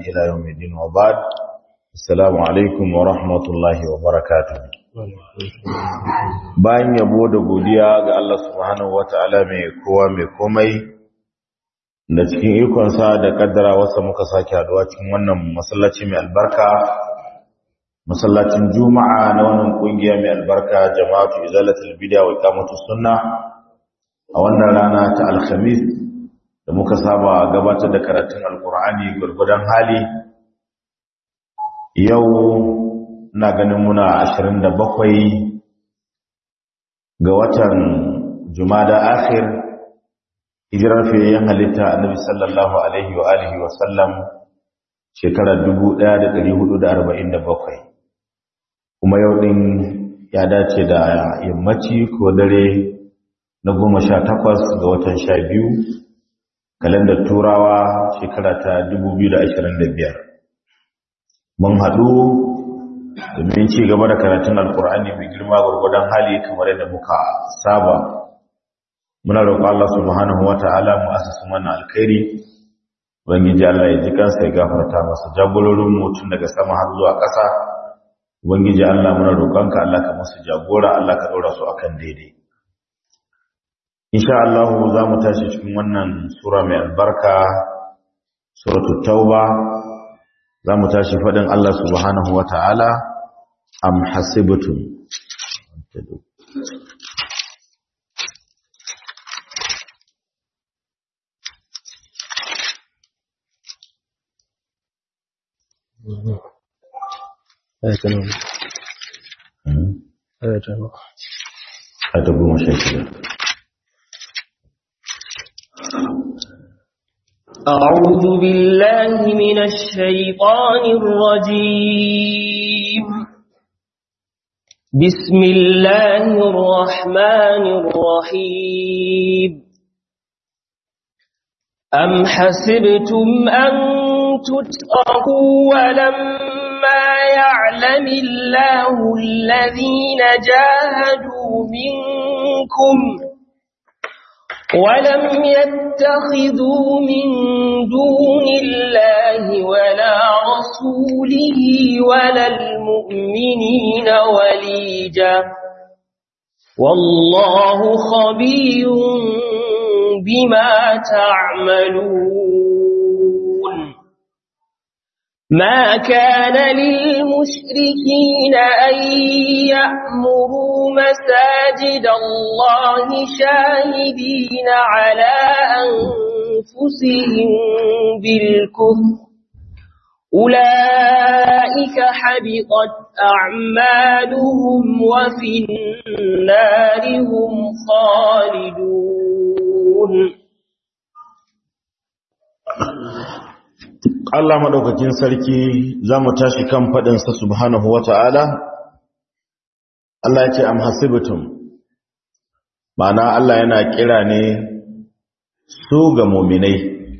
إلى يوم الدين وبعد السلام عليكم ورحمة الله وبركاته bayan yabo da godiya ga Allah subhanahu wata'ala mai kowa mai komai da cikin ikonsa da kaddara wasa muka sake haduwa cikin wannan masallaci mai albarka masallacin juma'a na wannan kungiya mai albarka jama'atu izalatul bid'a wa iqamatus sunna a wannan rana ta alhamis da muka saba gabatar da karatun alkur'ani gurgudan hali yau na ganin muna 27 ga watan jumada akhir hijirar fiyayyen halitta annabi sallallahu alaihi wa alihi wa sallam shekarar 1447 kuma yau din ya dace da yammaci ko dare na goma sha takwas ga watan sha biyu kalandar turawa shekara ta dubu biyu da ashirin da biyar mun haɗu domin ci gaba da karatun alkur'ani mai girma gwargwadon hali kamar yadda muka saba muna roƙon Allah subhanahu wa ta'ala mu asasa mana alkhairi ubangiji Allah ya ji kansa ya gafarta masa jagororin mutum daga sama har zuwa ƙasa ubangiji Allah muna roƙonka Allah ka musu jagora Allah ka ɗora su akan daidai insha Allah za mu tashi cikin wannan sura mai albarka suratul tauba za mu tashi faɗin Allah subhanahu wa ta'ala am hasibtum ayatul ayatul ayatu goma sha shida أعوذ بالله من الشيطان الرجيم بسم الله الرحمن الرحيم أم حسبتم أن تتركوا ولما يعلم الله الذين جاهدوا منكم ولم يتخذوا من دون الله ولا رسوله ولا المؤمنين وليجا والله خبير بما تعملون ما كان للمشركين أن يأمروا مساجد الله شاهدين على أنفسهم بالكفر أولئك حبطت أعمالهم وفي النار هم خالدون Allah maɗaukakin sarki za mu tashi kan faɗinsa subhanahu wa ta'ala, Allah ya ce, Am hasibitum, ma'ana Allah yana kira ne su ga muminai,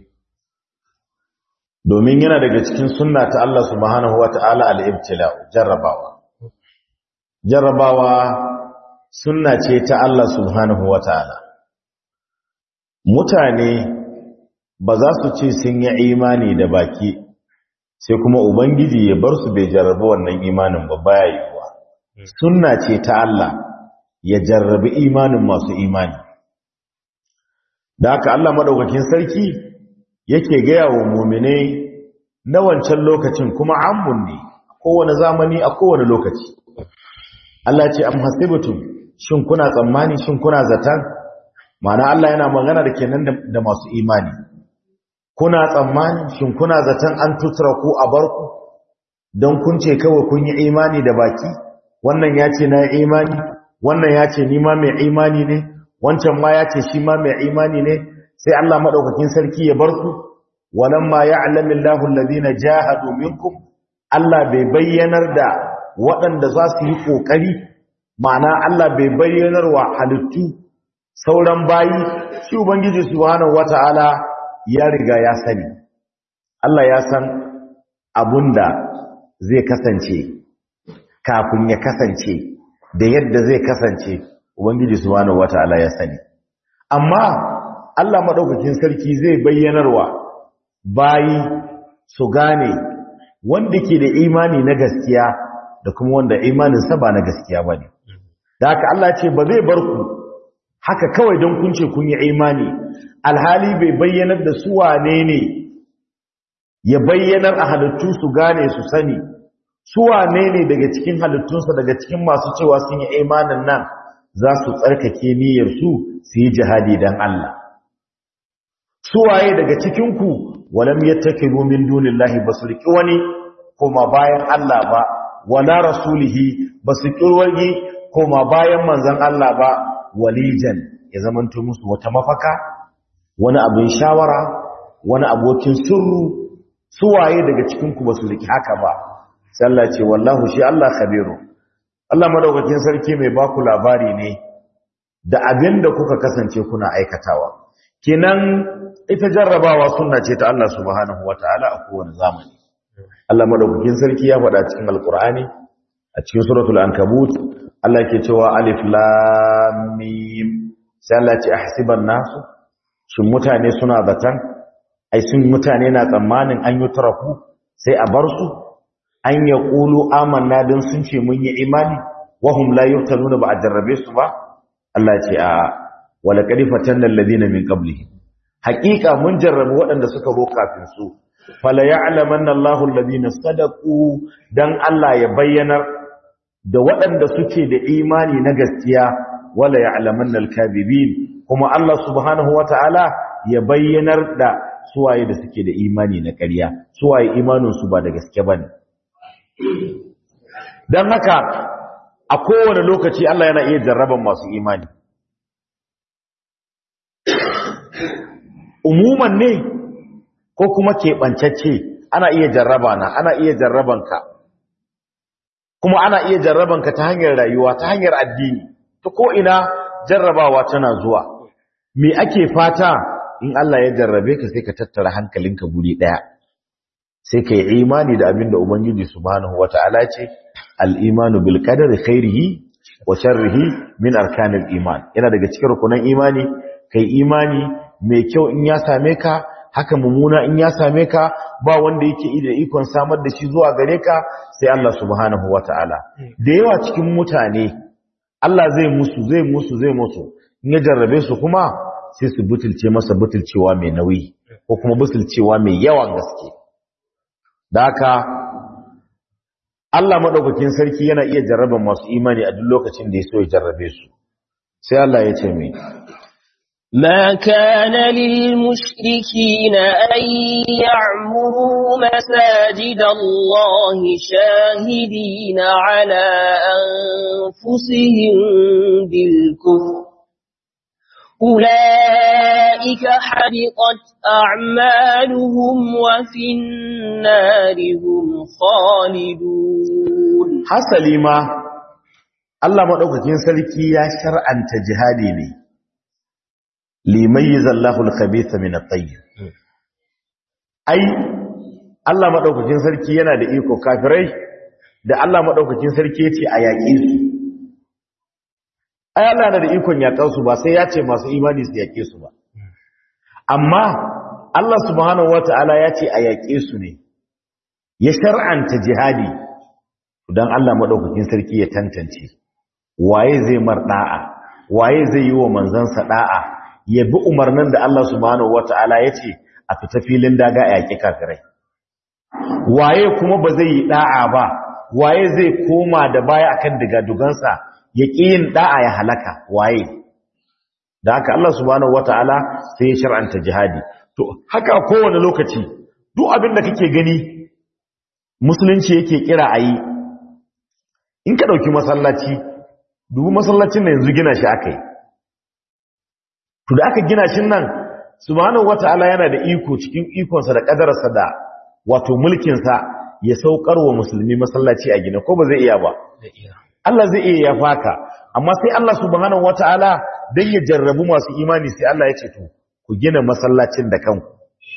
domin yana daga cikin sunna ta Allah subhanahu wa ta'ala al'ibtila, jarrabawa. Jarrabawa sunna ce ta Allah subhanahu wa ta'ala. Mutane ba za su ce sun yi imani da baki sai kuma ubangiji ya bar su bai jarrabi wannan imanin ba baya yiwuwa sunna ce ta Allah ya jarrabi imanin masu imani da haka Allah madaukakin sarki yake gaya wa mu'mine na wancan lokacin kuma ammun ne kowane zamani a kowane lokaci Allah ce am hasibtum shin kuna tsammani shin kuna zatan ma'ana Allah yana magana da kenan da masu imani kuna tsammani shin kuna zaton an tutura ku a barku don kun ce kawai kun yi imani da baki wannan ya ce na yi imani wannan ya ce nima mai imani ne wancan ma ya ce shi ma mai imani ne sai Allah maɗaukakin sarki ya bar ku walamma ya'lamu Allahu alladhina jahadu minkum Allah bai bayyanar da waɗanda za su yi kokari ma'ana Allah bai bayyanar wa halittu sauran bayi shi ubangiji subhanahu wataala ya riga ya sani Allah ya san abunda zai kasance kafin ya kasance da yadda zai kasance ubangiji subhanahu wataala ya sani amma Allah madaukakin sarki zai bayyanarwa bayi su gane wanda ke da imani na gaskiya da kuma wanda imaninsa ba na gaskiya ba ne da haka Allah ce ba zai bar ku haka kawai don kun ce kun yi imani alhali bai bayyanar da su wane ne ya bayyanar a halittu su gane su sani su wane ne daga cikin halittunsa daga cikin masu cewa sun yi imanin nan za su tsarkake niyyarsu su yi jihadi don Allah su waye daga cikinku walam yattakilu min dunillahi basu riki wani kuma bayan Allah ba wala rasulihi basu kirwagi kuma bayan manzon Allah ba walijan ya zamanto musu wata mafaka wani abin shawara wani abokin sirru su waye daga cikinku basu riki haka ba sai Allah ce wallahu shi Allah khabiru Allah madaukakin sarki mai baku labari ne da abin da kuka kasance kuna aikatawa kinan ita jarrabawa sunna ce ta Allah subhanahu wataala a kowane zamani Allah madaukakin sarki ya faɗa cikin alqur'ani a cikin suratul ankabut Allah ke cewa alif lam mim sai Allah ce ahsiban nasu shin mutane suna zatan ai sun mutane na tsammanin an yi tarafu sai a bar su an ya qulu amanna dan sun ce mun yi imani wahum la yuftanuna ba a jarrabe su ba Allah ce a wala qad fatanna alladhina min qablihim haqiqa mun jarrabu waɗanda suka zo kafin su fala ya'lamanna Allahu alladhina sadaqu dan Allah ya bayyanar da waɗanda suke da imani na gaskiya wala ya'lamanna al-kadhibin kuma Allah subhanahu wata'ala ya bayyanar da suwaye da suke da imani na ƙarya suwaye imanin su ba da gaske bane dan haka a kowane lokaci Allah yana iya jarraban masu imani umuman ne ko kuma keɓancacce ana iya jarraba na ana iya jarrabanka kuma ana iya jarrabanka ta hanyar rayuwa ta hanyar addini ta ko'ina jarrabawa tana zuwa me ake fata in Allah ya jarrabe ka sai ka tattara hankalinka guri ɗaya sai ka yi imani da abin da Ubangiji subhanahu wa ta'ala ce al'imanu bil qadari khairihi wa sharrihi min arkanil iman yana daga cikin rukunan imani kai imani mai kyau in ya same ka haka mummuna in ya same ka ba wanda yake da ikon samar da shi zuwa gare ka sai Allah subhanahu wata'ala da yawa cikin mutane Allah zai musu zai musu zai musu in ya jarrabe su kuma sai su butulce masa butulcewa mai nauyi ko kuma butulcewa mai yawan gaske da haka Allah madaukakin sarki yana iya jarraban masu imani a duk lokacin da ya so ya jarrabe su sai Allah ya ce mai ما كان للمشركين أن يعمروا مساجد الله شاهدين على أنفسهم بالكفر أولئك حبطت أعمالهم وفي النار هم خالدون حسلي ما الله مدوكاكين سلكي يا شرعا تجهادي لي limayyiz Allahu al-khabitha min at-tayyib ai Allah madaukakin sarki yana da iko kafirai da Allah madaukakin sarki yace a yaƙe su ai Allah yana da ikon yaƙar su ba sai ya ce masu imani su yaƙe su ba amma Allah subhanahu wata'ala ya ce a yaƙe su ne ya shar'anta jihadi dan Allah madaukakin sarki ya tantance waye zai mar da'a waye zai yi wa manzansa da'a ya bi umarnin da Allah subhanahu wata'ala ya ce a fita filin daga a yaƙi kafirai waye kuma ba zai yi da'a ba waye zai koma da baya akan digadugansa ya ƙi yin da'a ya halaka waye da haka Allah subhanahu wata'ala sai ya shar'anta jihadi to haka kowane lokaci duk abin da kake gani musulunci yake kira a yi in ka ɗauki masallaci dubu masallacin da yanzu gina shi aka yi to da aka gina shi nan subhanahu wata'ala yana da iko cikin ikonsa da kadararsa da wato mulkinsa ya saukar wa musulmi masallaci a gina ko ba zai iya ba Allah zai iya ya faka amma sai Allah subhanahu wata'ala dan ya jarrabu masu imani sai Allah ya ce to ku gina masallacin da kanku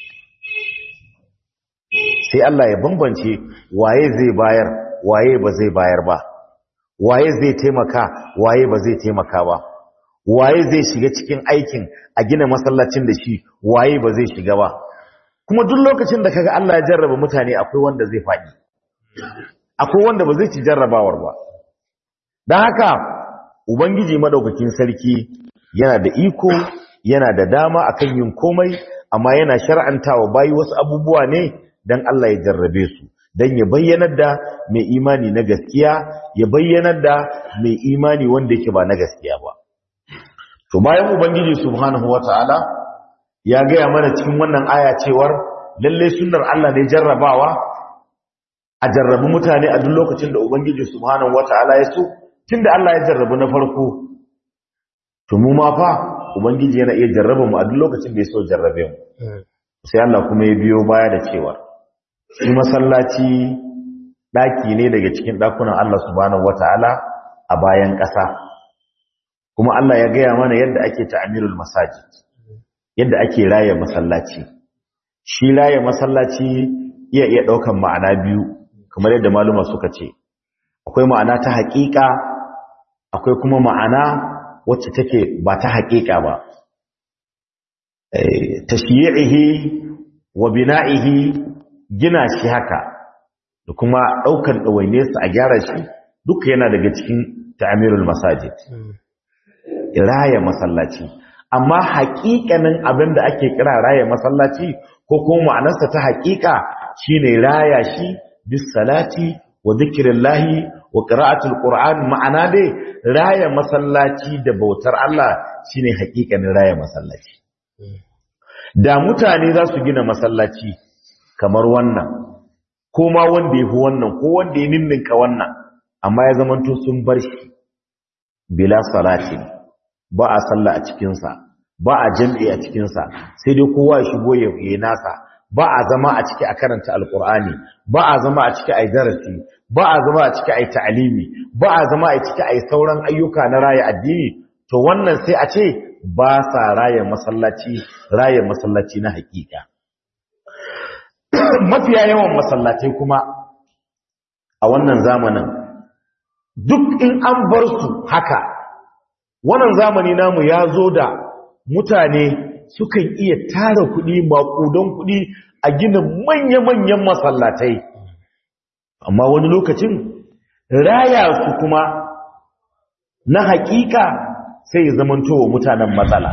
sai Allah ya bambance waye zai bayar waye ba zai bayar ba waye zai taimaka waye ba zai taimaka ba waye zai shiga cikin aikin a gina masallacin da shi waye ba zai shiga ba kuma duk lokacin da kaga Allah ya jarraba mutane akwai wanda zai faɗi akwai wanda ba zai ci jarrabawar ba don haka ubangiji madaukakin sarki yana da iko yana da dama akan yin komai amma yana shar'antawa bayi wasu abubuwa ne don Allah ya jarrabe su don ya bayyanar da mai imani na gaskiya ya bayyanar da mai imani wanda yake ba na gaskiya ba to bayan ubangiji subhanahu wataala ya gaya mana cikin wannan aya cewar lalle sunnar Allah ne jarrabawa a jarrabi mutane a duk lokacin da ubangiji subhanahu wataala ya so tunda Allah ya jarrabu na farko to mu ma fa ubangiji yana iya jarraba mu a duk lokacin da ya so jarrabe mu sai Allah kuma ya biyo baya da cewa shi masallaci daki ne daga cikin dakunan Allah subhanahu wataala a bayan ƙasa kuma Allah ya gaya mana yadda ake ta'amirul masajid yadda ake raye masallaci shi raye masallaci iya iya daukan ma'ana biyu kamar yadda maluma suka ce akwai ma'ana ta haƙiƙa akwai kuma ma'ana wacce take ba ta haƙiƙa ba tashyi'ihi wa bina'ihi gina shi haka da kuma ɗaukar ɗawainiyarsa a gyara shi duka yana daga cikin ta'amirul masajid raya masallaci amma haƙiƙanin abin da ake kira raya masallaci ko kuma ma'anarsa ta haƙiƙa shine raya shi bis salati wa zikrillahi wa qira'atul qur'an ma'ana dai raya masallaci da bautar Allah shine haƙiƙanin raya masallaci da mutane za su gina masallaci kamar wannan ko ma wanda ya fi wannan ko wanda ya ninninka wannan amma ya zamanto sun bar shi bila salatin ba a sallah a cikinsa ba a jam'i a cikinsa sai dai kowa ya shigo ya yi nasa ba a zama a ciki a karanta alkur'ani ba a zama a ciki a yi darasi ba a zama a ciki a yi ta'alimi ba a zama a ciki a yi sauran ayyuka na raya addini to wannan sai a ce ba sa raya masallaci raya masallaci na hakika mafiya yawan masallatai kuma a wannan zamanin duk in an bar su haka wannan zamani namu ya zo da mutane sukan iya tara kuɗi maƙudan kuɗi a gina manya-manyan masallatai amma wani lokacin raya su kuma na haƙiƙa sai zamanto wa mutanen matsala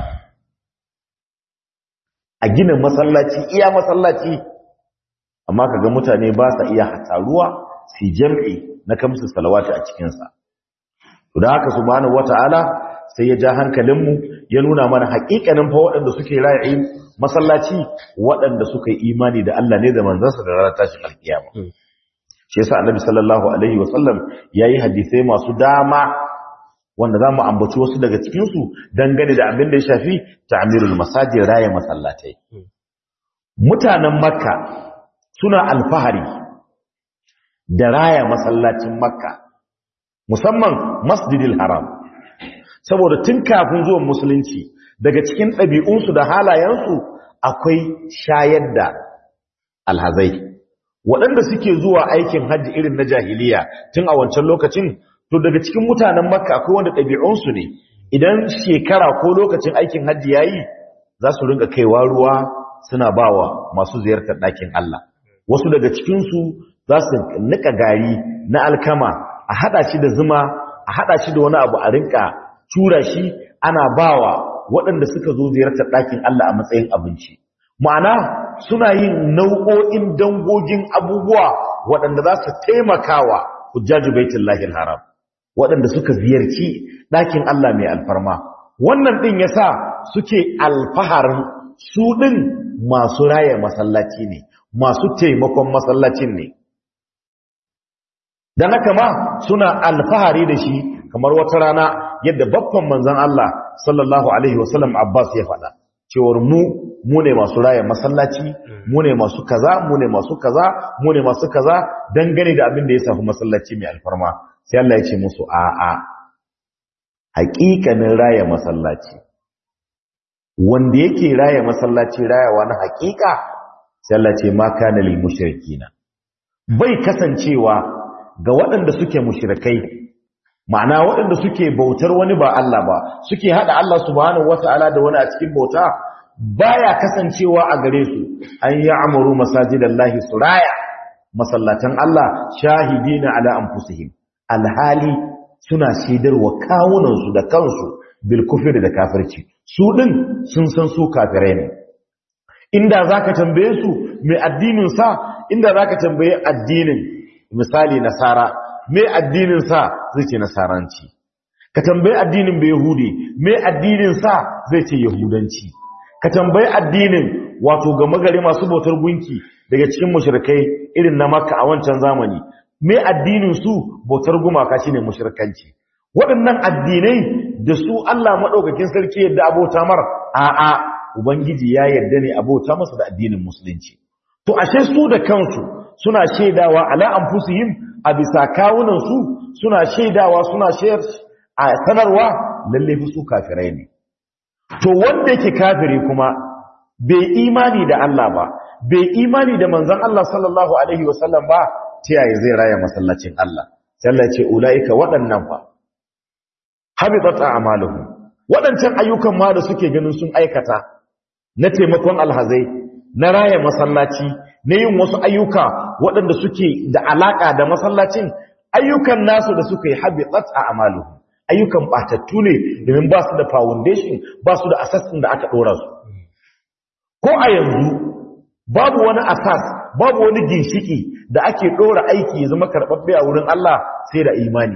a gina masallaci iya masallaci amma kaga mutane ba sa iya hataruwa su jam'i na kamsu salawati a cikinsa to da haka subhanahu wata'ala sai ya ja hankalinmu ya nuna mana haƙiƙanin fa waɗanda suke rayi masallaci waɗanda suka yi imani da Allah ne da manzansa da ranar tashin alkiyama shi yasa annabi sallallahu alaihi wasallam yayi hadisai masu dama wanda za mu ambaci wasu daga cikin su dangane da abin da ya shafi ta'mirul masajid raya masallatai mutanen makka suna alfahari da raya masallacin makka musamman masjidil haram saboda tun kafin zuwan musulunci daga cikin ɗabi'unsu da halayensu akwai shayar da alhazai waɗanda suke zuwa aikin hajji irin na jahiliya tun a wancan lokacin to daga cikin mutanen makka akwai wanda ɗabi'unsu ne idan shekara ko lokacin aikin hajji ya yi za su ringa kaiwa ruwa suna bawa masu ziyartar ɗakin Allah wasu daga cikinsu za su nika gari na alkama a haɗa shi da zuma a haɗa shi da wani abu a rinka tura shi ana bawa waɗanda suka zo ziyartar ɗakin Allah a matsayin abinci ma'ana suna yin nau'o'in dangogin abubuwa waɗanda za su taimakawa hujjaju baitullahi haram waɗanda suka ziyarci ɗakin Allah mai alfarma wannan ɗin yasa suke alfaharin su ɗin masu raya masallaci ne masu taimakon masallacin ne dan haka ma suna alfahari da shi kamar wata rana yadda babban manzon Allah sallallahu alaihi wasallam Abbas ya faɗa cewar mu mu ne masu raya masallaci mu ne masu kaza mu ne masu kaza mu ne masu kaza dangane da abin da ya safi masallaci mai alfarma sai Allah ya ce musu a'a haƙiƙanin raya masallaci wanda yake raya masallaci rayawa na haƙiƙa sai Allah ce ma kana lil mushrikina bai kasancewa ga waɗanda suke mushrikai ma'ana waɗanda suke bautar wani ba Allah ba suke hada Allah subhanahu wata'ala da wani a cikin bauta baya kasancewa a gare su an yi amuru masajidallahi suraya masallatan Allah shahidina ala anfusihim alhali suna shaidarwa kawunansu da kansu bil kufri da kafirci su din sun san su kafirai ne inda zaka tambaye su mai addinin sa inda zaka tambaye addinin misali nasara mai addinin sa zai ce nasaranci ka tambayi addinin bai yahudi mai addinin sa zai ce yahudanci ka tambayi addinin wato ga magari masu bautar gunki daga cikin mushrikai irin na makka a wancan zamani mai addinin su bautar gumaka shine mushrikanci waɗannan addinai da su Allah madaukakin sarki yadda abota mar a'a ubangiji ya yarda ne abota masa da addinin musulunci to ashe su da kansu suna shaidawa ala anfusihim a bisa kawunan su suna shaidawa suna shayar a sanarwa lalle fi su kafirai ne to wanda yake kafiri kuma bai imani da Allah ba bai imani da manzon Allah sallallahu alaihi wasallam ba ta yaya zai raya masallacin Allah sai Allah ya ce ulaika waɗannan fa habitat a'maluhum waɗancan ayyukan ma da suke ganin sun aikata na taimakon alhazai na raya masallaci na yin wasu ayyuka waɗanda suke da alaka da masallacin ayyukan nasu da suka yi habitat a'maluhum ayyukan batattu ne domin ba su da foundation ba su da assassin da aka ɗora su ko a yanzu babu wani asas babu wani ginshiki da ake ɗora aiki ya zama karɓaɓɓe a wurin Allah sai da imani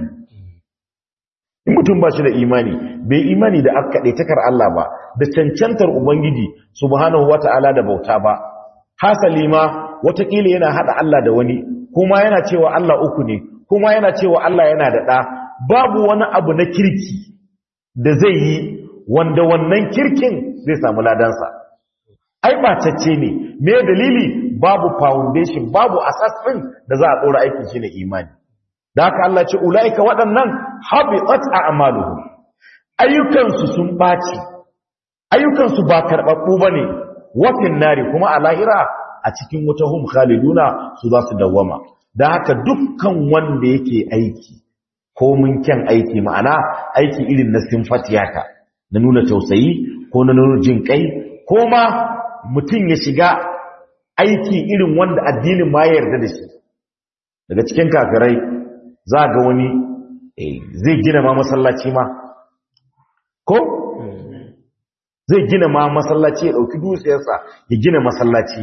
in mutum ba shi da imani bai imani da aka takar Allah ba da cancantar ubangiji subhanahu wata'ala da bauta ba hasali ma watakila yana haɗa Allah da wani kuma yana cewa Allah uku ne kuma yana cewa Allah yana da ɗa babu wani abu na kirki da zai yi wanda wannan kirkin zai samu ladansa ai bacacce ne me dalili babu foundation babu asas din da za a dora aikin shi ne imani da haka Allah ce ulaika waɗannan habitat a'maluhum ayyukan su sun baci ayyukan su ba karbabbu bane wafin nari kuma a lahira a cikin wuta hum khaliduna su za su dawwama da haka dukkan wanda yake aiki ko mun kyan aiki ma'ana aiki irin na simfatiyaka na nuna tausayi ko na nuna jin kai ko ma mutum ya shiga aiki irin wanda addinin ma ya yarda da shi daga cikin kafirai za ga wani zai gina ma masallaci ma ko zai gina ma masallaci ya dauki dusiyarsa ya gina masallaci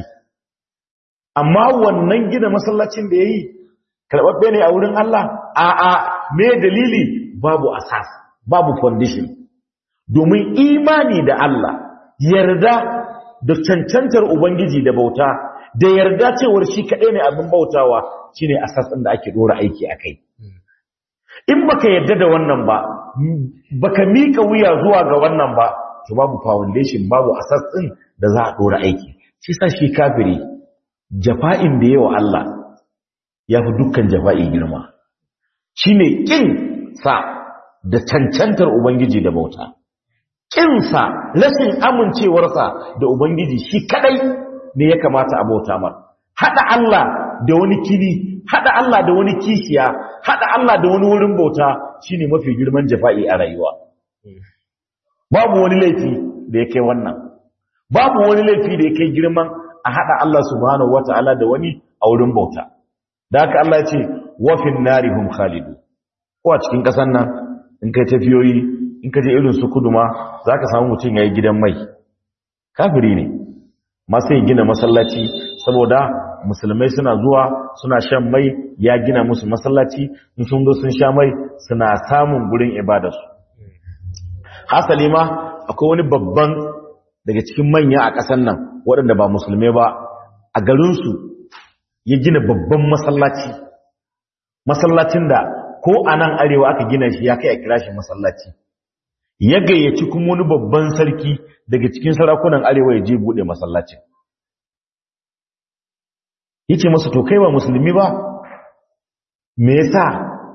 amma wannan gina masallacin da yayi karɓaɓɓe ne a wurin Allah a'a me dalili babu asas babu condition domin imani da Allah yarda da cancantar ubangiji da bauta da yarda cewar shi kaɗai ne abin bautawa shine asas ɗin da ake ɗora aiki a kai in baka yarda da wannan ba baka mika wuya zuwa ga wannan ba to babu foundation babu asas ɗin da za a ɗora aiki shi sa shi kafiri jafa'in da yawa Allah ya fi dukkan jafa'i girma shi ne ƙin sa da cancantar Ubangiji da bauta ƙinsa rashin amincewarsa da Ubangiji shi kaɗai ne ya kamata a bauta mar haɗa Allah da wani kini haɗa Allah da wani kishiya haɗa Allah da wani wurin bauta shi ne mafi girman jafa'i a rayuwa babu wani laifi da ya kai wannan babu wani laifi da ya kai girman a haɗa Allah subhanahu wata'ala da wani a wurin bauta da haka Allah ya ce wafin narihum khalidu ko a cikin ƙasar nan in kai tafiyoyi in ka je irin su kuduma za ka samu mutum ya yi gidan mai kafiri ne masu yin gina masallaci saboda musulmai suna zuwa suna shan mai ya gina musu masallaci in sun zo sun sha mai suna samun gurin ibadarsu hasali ma akwai wani babban daga cikin manya a ƙasar nan waɗanda ba musulmai ba a garinsu ya gina babban masallaci masallacin da ko a nan arewa aka gina shi ya kai a kira shi masallaci ya gayyaci kuma wani babban sarki daga cikin sarakunan arewa ya je buɗe masallacin ya ce masa to kai ba musulmi ba me yasa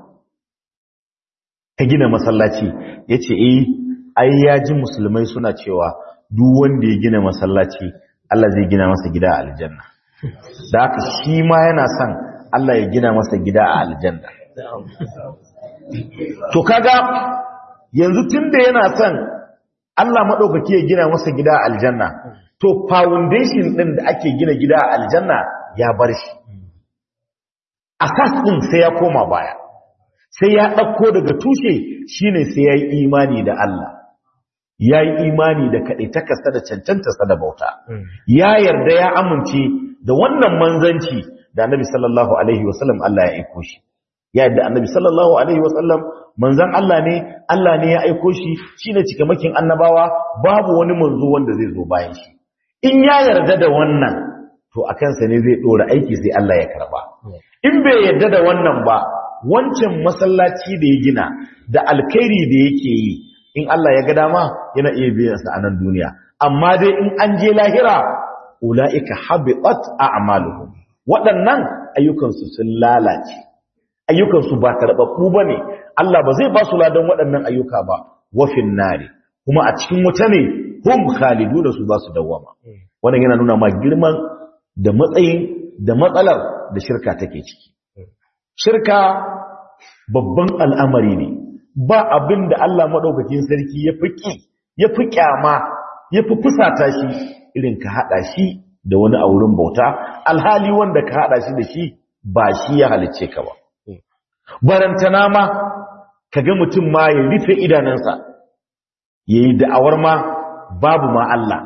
ka gina masallaci ya ce eh ai ya ji musulmai suna cewa duk wanda ya gina masallaci Allah zai gina masa gida a aljanna da haka shi ma yana son Allah ya gina masa gida a aljanna to kaga yanzu tunda yana son Allah madaukaki ya gina masa gida a aljanna to foundation din da ake gina gida a aljanna ya bar shi asas din sai ya koma baya sai ya ɗauko daga tushe shine sai ya yi imani da Allah ya yi imani da kaɗaitakarsa da cancantarsa da bauta ya yarda ya amince da wannan manzanci da annabi sallallahu alaihi wasallam Allah ya aiko shi ya yarda annabi sallallahu alaihi wasallam manzan Allah ne Allah ne ya aiko shi shine cikamakin annabawa babu wani manzo wanda zai zo bayan shi in ya yarda da wannan to a kansa ne zai ɗora aiki sai Allah ya karba in bai yarda da wannan ba wancan masallaci da ya gina da alkhairi da yake yi in Allah ya ga dama yana iya biyan sa a nan duniya amma dai in an je lahira ulaika habitat a'maluhum waɗannan ayyukan su sun lalace ayyukan su ba karbabbu bane Allah ba zai ba su ladan waɗannan ayyuka ba wafin nari kuma a cikin wuta ne hum khaliduna su za su dawwama wannan yana nuna ma girman da matsayin da matsalar da shirka take ciki shirka babban al'amari ne ba abin da Allah maɗaukakin sarki ya fi ƙi ya fi ƙyama ya fi fusata shi irin ka haɗa shi da wani a wurin bauta alhali wanda ka haɗa shi da shi ba shi ya halicce ka ba barantana ma ka ga mutum ma ya rufe idanunsa ya yi da'awar ma babu ma Allah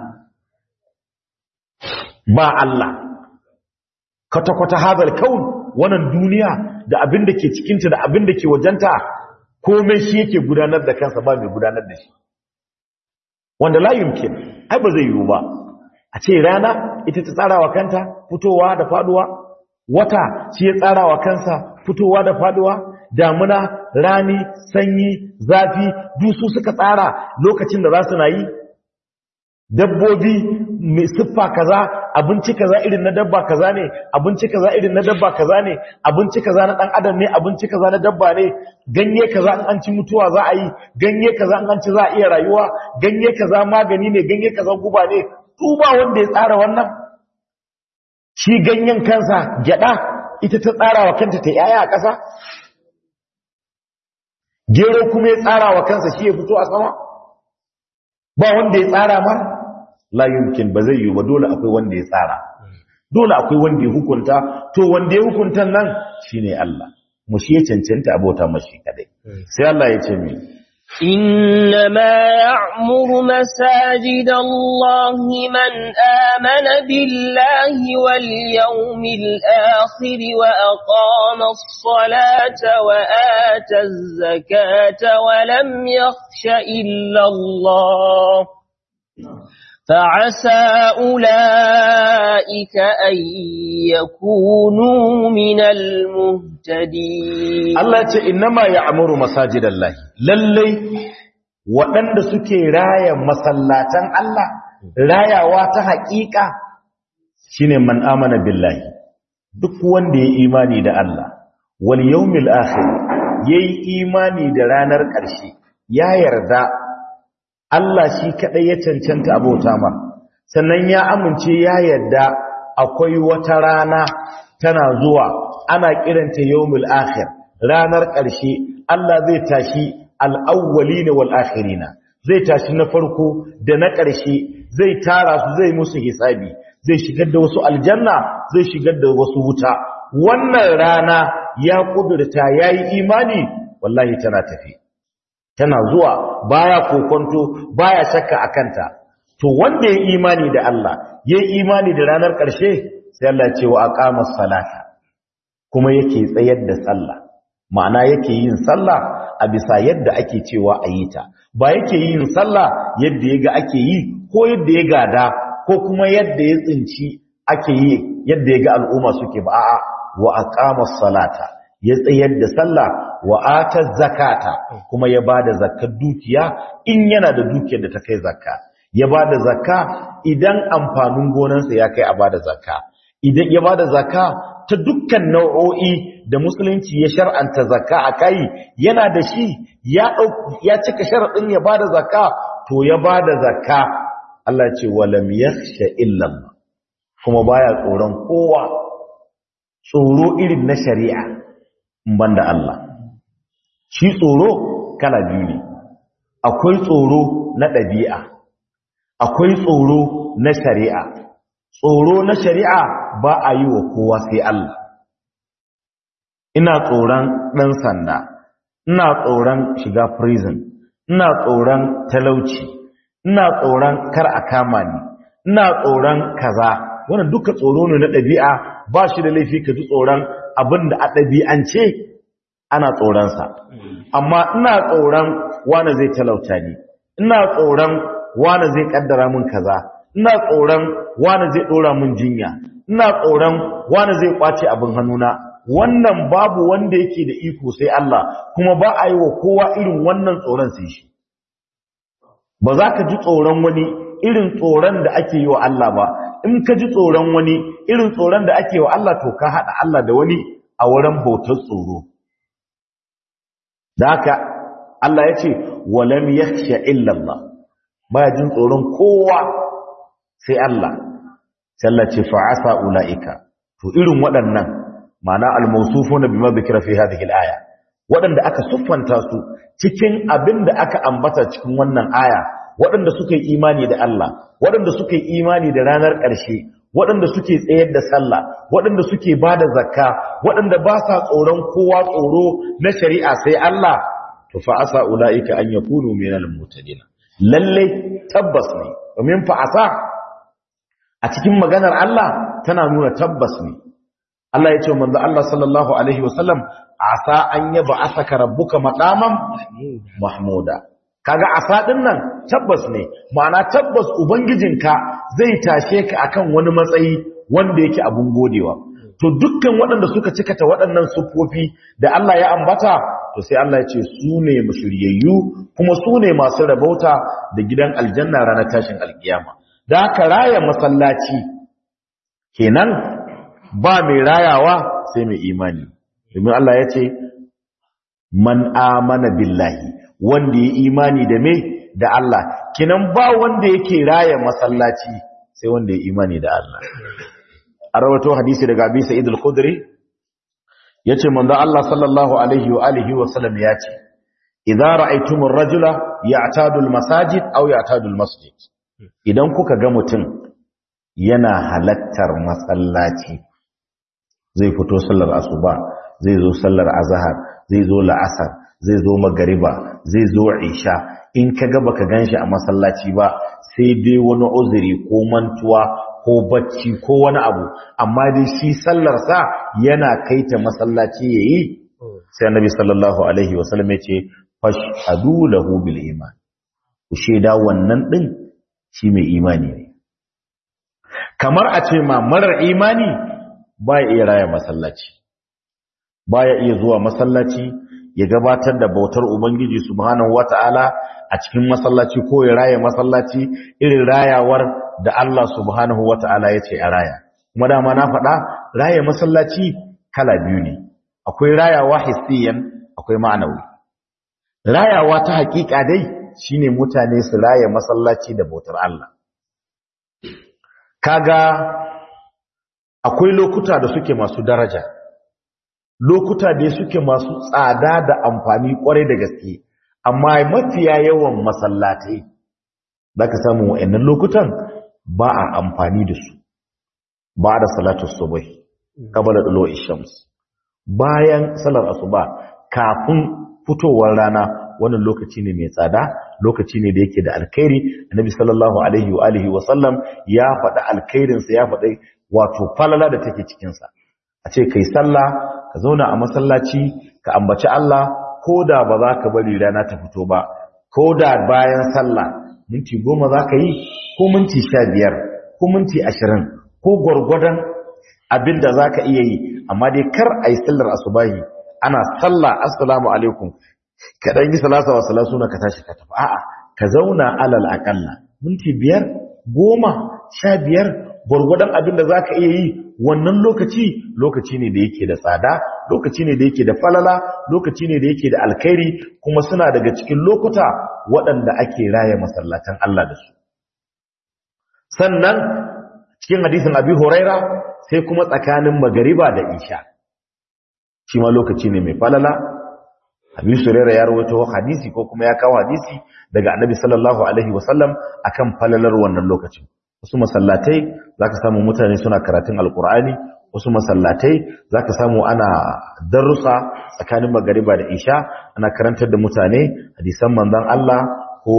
ba Allah kwata-kwata hazal kaun wannan duniya da abin da ke cikinta da abin da ke wajenta komai shi yake gudanar da kansa ba mai gudanar da shi wanda la yumkin ai ba zai yiwu ba a ce rana ita ta tsara wa kanta fitowa da faduwa wata shi ya tsara wa kansa fitowa da faduwa damuna rani sanyi zafi dusu suka tsara lokacin da za su na yi dabbobi mai siffa kaza abinci kaza irin na dabba kaza ne abinci kaza irin na dabba kaza ne abinci kaza na dan adam ne abinci kaza na dabba ne ganye kaza in an ci mutuwa za a yi ganye kaza in an ci za a iya rayuwa ganye kaza magani ne ganye kaza guba ne tuba wanda ya tsara wannan shi ganyen kansa gyada ita ta tsara wa kanta ta yaya a ƙasa gero kuma ya tsara wa kansa shi ya fito a sama ba wanda ya tsara ma la yumkin ba zai yi ba dole akwai wanda ya tsara dole akwai wanda ya hukunta to wanda ya hukunta nan shine Allah mu shi ya cancanta abota mashi kadai sai Allah ya ce mi إنما يعمر مساجد الله من آمن بالله واليوم الآخر وأقام الصلاة وآتى الزكاة ولم يخش إلا الله فعسى أولئك أن يكونوا من المهتدين Allah ce innama ya'muru masajidallahi lallai waɗanda suke raya masallatan Allah rayawa ta haƙiƙa shine man amana billahi duk wanda ya imani da Allah wal yawmil akhir yayi imani da ranar ƙarshe ya yarda Allah shi kadai ya cancanta abota ma sannan ya amince ya yarda akwai wata rana tana zuwa ana kiranta yawmul akhir ranar ƙarshe Allah zai tashi al-awwalina wal akhirina zai tashi na farko da na ƙarshe zai tara su zai musu hisabi zai shigar da wasu aljanna zai shigar da wasu wuta wannan rana ya kudurta yayi imani wallahi tana tafi tana zuwa baya kokonto baya shakka akanta to wanda ya imani da Allah yayi imani da ranar ƙarshe sai Allah ya ce wa aqamas salata kuma yake tsayar da sallah ma'ana yake yin sallah a bisa yadda ake cewa a yi ta ba yake yin sallah yadda ya ga ake yi ko yadda ya gada ko kuma yadda ya tsinci ake yi yadda ya ga al'umma suke ba a'a wa aqama salata ya tsayar da sallah wa ata zakata kuma ya bada zakkar dukiya in yana da dukiyar da ta kai zakka ya bada zakka idan amfanin gonarsa ya kai a bada zakka idan ya bada zakka ta dukkan nau'o'i da musulunci ya shar'anta zakka a kai yana da shi ya ya cika sharadin ya bada zakka to ya bada zakka Allah ce walam yakhsha illa Allah kuma baya tsoron kowa tsoro irin na shari'a banda Allah shi tsoro kala biyu ne akwai tsoro na ɗabi'a akwai tsoro na shari'a tsoro na shari'a ba a yi wa kowa sai Allah ina tsoron ɗan sanda ina tsoron shiga prison ina tsoron talauci ina tsoron kar a kama ni ina tsoron kaza wannan duka tsoro ne na ɗabi'a ba shi da laifi ka ji tsoron abin da a ɗabi'ance ana tsoronsa amma ina tsoron wane zai talauta ni ina tsoron wane zai kaddara min kaza ina tsoron wane zai ɗora min jinya ina tsoron wane zai kwace abin hannuna wannan babu wanda yake da iko sai Allah kuma ba a yi wa kowa irin wannan tsoron sai shi ba za ka ji tsoron wani irin tsoron da ake yi wa Allah ba in ka ji tsoron wani irin tsoron da ake wa Allah to ka haɗa Allah da wani a wurin bautar tsoro da haka Allah ya ce walam yakhsha illa Allah ba jin tsoron kowa sai Allah sallah ce fa'asa ulaika to irin waɗannan ma'ana al-mawsufuna bima dhikra fi hadhihi al-aya waɗanda aka siffanta su cikin abin da aka ambata cikin wannan aya waɗanda suka yi imani da Allah waɗanda suka yi imani da ranar ƙarshe waɗanda suke tsayar da sallah waɗanda suke ba da zakka waɗanda ba sa tsoron kowa tsoro na shari'a sai Allah to fa asa ulaika an yakunu minal mutadin lalle tabbas ne domin fa asa a cikin maganar Allah tana nuna tabbas ne Allah ya ce manzo Allah sallallahu alaihi wasallam asa an yaba asaka rabbuka maqaman mahmuda kaga asa din nan tabbas ne ma'ana tabbas ubangijinka zai tashe ka akan wani matsayi wanda yake abun godewa to dukkan waɗanda suka cikata waɗannan sufofi da Allah ya ambata to sai Allah ya ce su ne mushriyayyu kuma su ne masu rabauta da gidan aljanna ranar tashin alkiyama da haka raya masallaci kenan ba mai rayawa sai mai imani domin Allah ya ce man amana billahi wanda ya imani da me da Allah kinan ba wanda yake raya masallaci sai wanda ya imani da Allah a rawato hadisi daga Abi Sa'id al-Khudri yace manzo Allah sallallahu alaihi wa alihi wa sallam yace idza ra'aytumur rajula ya'tadu al-masajid aw ya'tadu al-masjid idan kuka ga mutum yana halattar masallaci zai fito sallar asuba zai zo sallar azhar zai zo la'asar zai zo magariba zai zo isha in ka ga baka ganshi a masallaci ba sai dai wani uzuri ko mantuwa ko bacci ko wani abu amma dai shi sallar sa yana kaita masallaci yayi sai annabi sallallahu alaihi wasallam ya ce fashhadu lahu bil iman ku sheda wannan din shi mai imani ne kamar a ce ma marar imani baya iya raya masallaci baya iya zuwa masallaci ya gabatar da bautar ubangiji subhanahu wataala a cikin masallaci ko ya raya masallaci irin rayawar da Allah subhanahu wataala ya ce a raya kuma dama na faɗa raya masallaci kala biyu ne akwai rayawa hissiyan akwai ma'anawi rayawa ta hakika dai shine mutane su raya masallaci da bautar Allah kaga akwai lokuta da suke masu daraja lokuta da suke masu tsada da amfani kwarai da gaske amma mafiya yawan masallatai da ka samu wa'annan lokutan ba a amfani da su ba da salatu subhi qabla dulu'i shams bayan salar asuba kafin fitowar rana wannan lokaci ne mai tsada lokaci ne da yake da alkhairi annabi sallallahu alaihi wa alihi wa sallam ya faɗa alkhairin sa ya faɗa wato falala da take cikin sa a ce kai sallah ka zauna a masallaci ka ambaci Allah koda ba za ka bari rana ta fito ba koda bayan sallah minti goma za ka yi ko minti sha biyar ko minti ashirin ko gwargwadon abin da za ka iya yi amma dai kar a yi sallar asubahi ana sallah assalamu alaikum ka ɗan yi salasa wa salasu na ka tashi ka tafi a'a ka zauna alal aƙalla minti biyar goma sha biyar gwargwadon abin da za ka iya yi wannan lokaci lokaci ne da yake da tsada lokaci ne da yake da falala lokaci ne da yake da alkhairi kuma suna daga cikin lokuta waɗanda ake raya masallatan Allah da su sannan cikin hadisin abi huraira sai kuma tsakanin magariba da isha shi ma lokaci ne mai falala Abi Surairah ya rawaito hadisi ko kuma ya kawo hadisi daga Annabi sallallahu alaihi wasallam akan falalar wannan lokacin wasu masallatai zaka samu mutane suna karatun alqur'ani wasu masallatai zaka samu ana darussa tsakanin magariba da isha ana karantar da mutane hadisan manzon Allah ko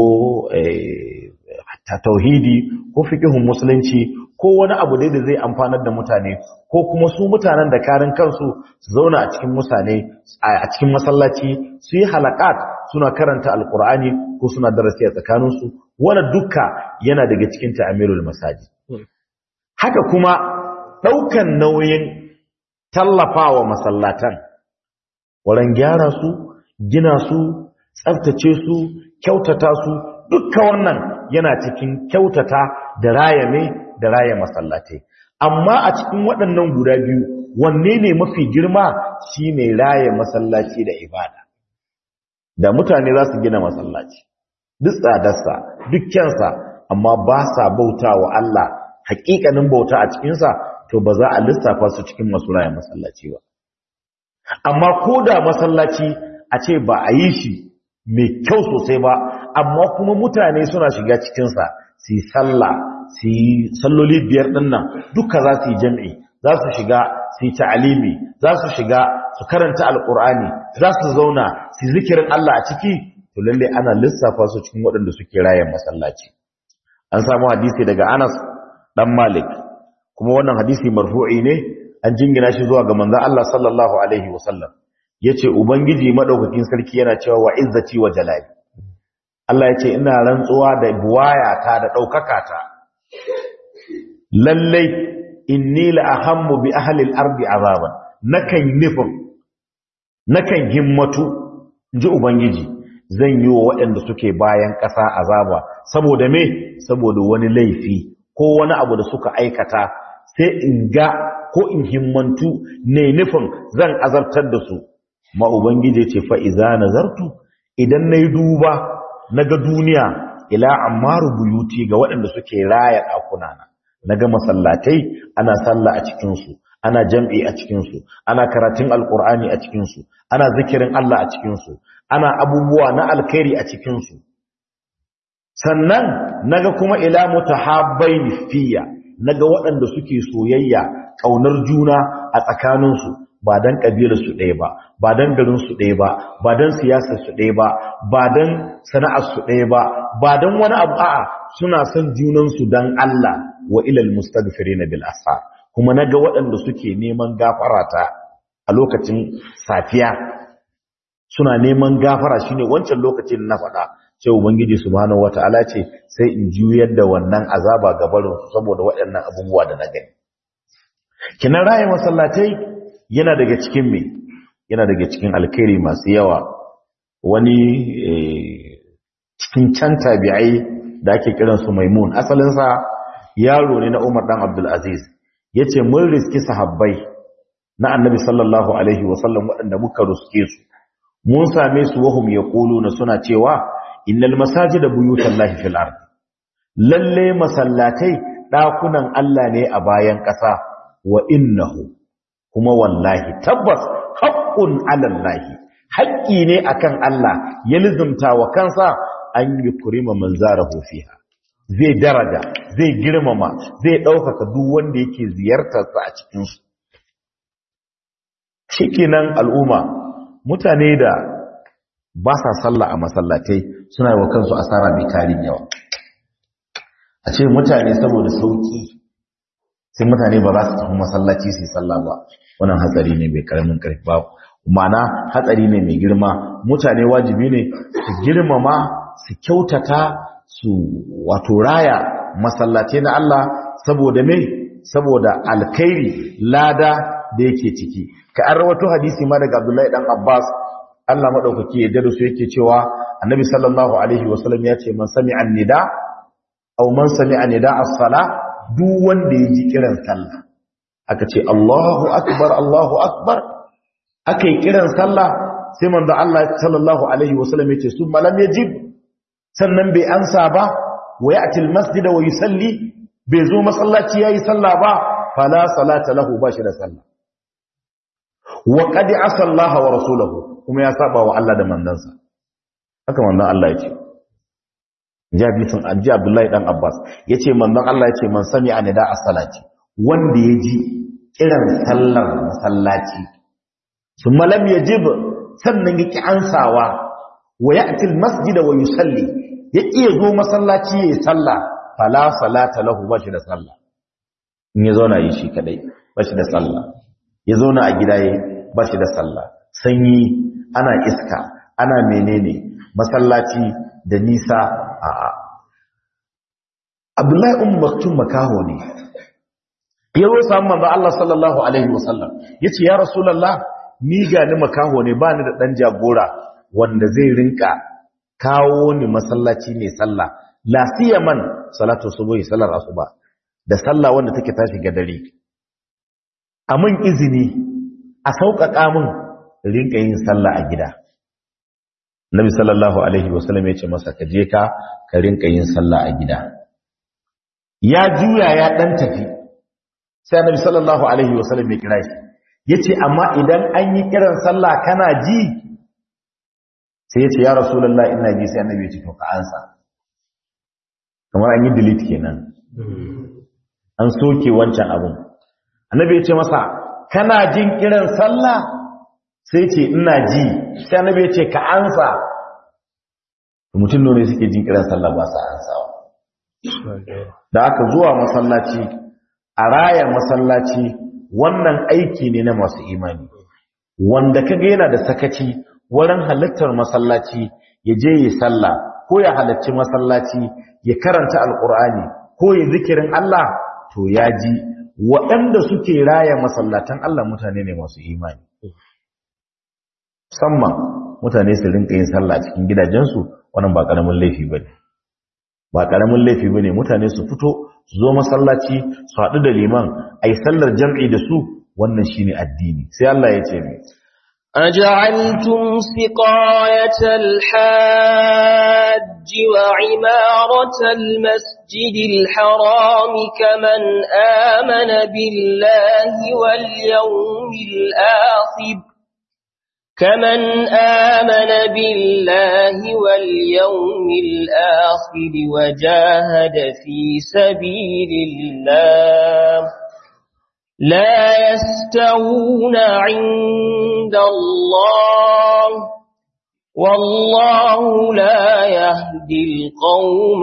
tauhidi ko fiqhun musulunci ko wani abu dai da zai amfanar da mutane ko kuma su mutanen da karin kansu su zauna a cikin mutane a cikin masallaci su yi halakat suna karanta alkur'ani ko suna darasi a tsakaninsu wanda duka yana daga cikin ta'amirul masajid haka kuma ɗaukan nauyin tallafawa masallatan wurin gyara su gina su tsaftace su kyautata su dukka wannan yana cikin kyautata da raya mai da raya masallatai amma a cikin waɗannan guda biyu wanne ne mafi girma shine raya masallaci da ibada da mutane za su gina masallaci duk tsadarsa duk kyansa amma ba sa bauta wa Allah hakikanin bauta a cikinsa to ba za a lissafa su cikin masu raya masallaci ba amma ko da masallaci a ce ba a yi shi mai kyau sosai ba amma kuma mutane suna shiga cikinsa su yi sallah su yi salloli biyar ɗin nan duka za su yi jam'i za su shiga su yi ta'alimi za su shiga su karanta alƙur'ani za su zauna su zikirin Allah a ciki to lalle ana lissafa su cikin waɗanda suke rayan masallaci an samu hadisi daga Anas dan Malik kuma wannan hadisi marfu'i ne an jingina shi zuwa ga manzon Allah sallallahu alaihi wasallam yace ubangiji madaukakin sarki yana cewa wa izzati wa jalali Allah yace ina rantsuwa da buwayata da daukakata lallai inni la ahammu bi ahli al-ardi azaban nakan nufin nakan himmatu ji ubangiji zan yi wa waɗanda suke bayan ƙasa azaba saboda me saboda wani laifi ko wani abu da suka aikata sai in ga ko in himmantu ne nufin zan azabtar da su ma ubangiji ce fa iza nazartu idan nayi duba naga duniya ila ammaru buyuti ga waɗanda suke raya ɗakuna na naga masallatai ana sallah a cikin su ana jam'i a cikin su ana karatun alqur'ani a cikin su ana zikirin Allah a cikin su ana abubuwa na alkhairi a cikin su sannan naga kuma ila mutahabbaini fiya naga waɗanda suke soyayya kaunar juna a tsakaninsu ba dan kabilar su ɗaya ba ba dan garin su ɗaya ba ba dan siyasar su ɗaya ba ba dan sana'ar su ɗaya ba ba dan wani abu a'a suna son junan su dan Allah wa ilal mustaghfirin bil asar kuma naga waɗanda suke neman gafara ta a lokacin safiya suna neman gafara shine wancan lokacin na faɗa sai ubangiji subhanahu wataala ce sai in juyar da wannan azaba ga barin su saboda waɗannan abubuwa da na gani kinan raye masallatai yana daga cikin me yana daga cikin alkhairi masu yawa wani cikin can tabi'ai da ake kiran su maimun asalin sa yaro ne na Umar dan Abdul Aziz yace mun riski sahabbai na Annabi sallallahu alaihi wasallam waɗanda muka ruske su mun same su wahum yaquluna suna cewa innal masajida buyutallahi fil ard lalle masallatai dakunan Allah ne a bayan ƙasa wa innahu kuma wallahi tabbas haqqun alallahi haƙƙi ne akan Allah ya lizumta wa kansa an yukrima man zarahu fiha zai daraja zai girmama zai ɗaukaka duk wanda yake ziyartarsa a cikin su shikenan al'umma mutane da ba sa sallah a masallatai suna yi wa kansu asara mai tarin yawa a ce mutane saboda sauki sai mutane ba za su tafi masallaci su yi sallah ba wannan hatsari ne mai karamin karfi ba ma'ana hatsari ne mai girma mutane wajibi ne su girmama su kyautata su wato raya masallatai na Allah saboda me saboda alkhairi lada da yake ciki ka an rawato hadisi ma daga Abdullahi dan Abbas Allah madaukaki ya dadu su yake cewa Annabi sallallahu alaihi wasallam ya ce man sami'a nida aw man sami'a nida as-sala duk wanda ya ji kiran sallah aka ce Allahu akbar Allahu akbar aka yi kiran sallah sai manzo Allah sallallahu alaihi wasallam ya ce summa lam yajib sannan bai ansa ba wa ya'ti al-masjid wa yusalli bai zo masallaci yayi sallah ba fala salata lahu ba shi da sallah wa qad asa Allah wa rasulahu kuma ya saba wa Allah da mandansa haka mandan Allah ya ce ji hadisin an ji Abdullahi dan Abbas yace mandan Allah yace man sami anida as-salati wanda ya ji kiran sallar masallaci thumma lam yajib sannan yake ansawa wa ya'ti al-masjid wa yusalli yake zo masallaci yayi sallah fala salata lahu bashi da sallah in ya zauna yi shi kadai bashi da sallah ya zauna a gida yayi bashi da sallah sanyi ana iska ana menene masallaci da nisa a a Abdullahi ummu maktum makaho ne ya zo samu manzo Allah sallallahu alaihi wasallam yace ya rasulullah ni ga ni makaho ne ba ni da dan jagora wanda zai rinka kawo ni masallaci ne sallah la siyaman salatu subuhi sallar asuba da sallah wanda take tashi ga dare amin izini a sauƙaƙa min rinka yin sallah a gida Nabi sallallahu alaihi wasallam ya ce masa ka je ka ka rinka yin sallah a gida ya juya ya dan tafi sai Nabi sallallahu alaihi wasallam ya kira shi yace amma idan an yi kiran sallah kana ji sai yace ya rasulullah ina ji sai annabi ya ce to ka ansa kamar an yi delete kenan an soke wancan abun annabi ya ce masa kana jin kiran sallah sai ce ina ji sai annabi ya ce ka ansa mutum ne suke jin kiran sallah ba sa ansawa da aka zuwa masallaci a raya masallaci wannan aiki ne na masu imani wanda kaga yana da sakaci wurin halittar masallaci ya je yi sallah ko ya halarci masallaci ya karanta alkur'ani ko ya zikirin Allah to ya ji waɗanda suke raya masallatan Allah mutane ne masu imani musamman mutane su rinka yin sallah cikin gidajensu wannan ba ƙaramin laifi bane ba ƙaramin laifi bane mutane su fito su zo masallaci su haɗu da liman ai sallar jam'i da su wannan shine addini sai Allah ya ce mai أجعلتم سقاية الحاج وعمارة المسجد الحرام كمن آمن بالله واليوم الآخر كمن آمن بالله واليوم الآخر وجاهد في سبيل الله لا يستوون عند الله والله لا يهدي القوم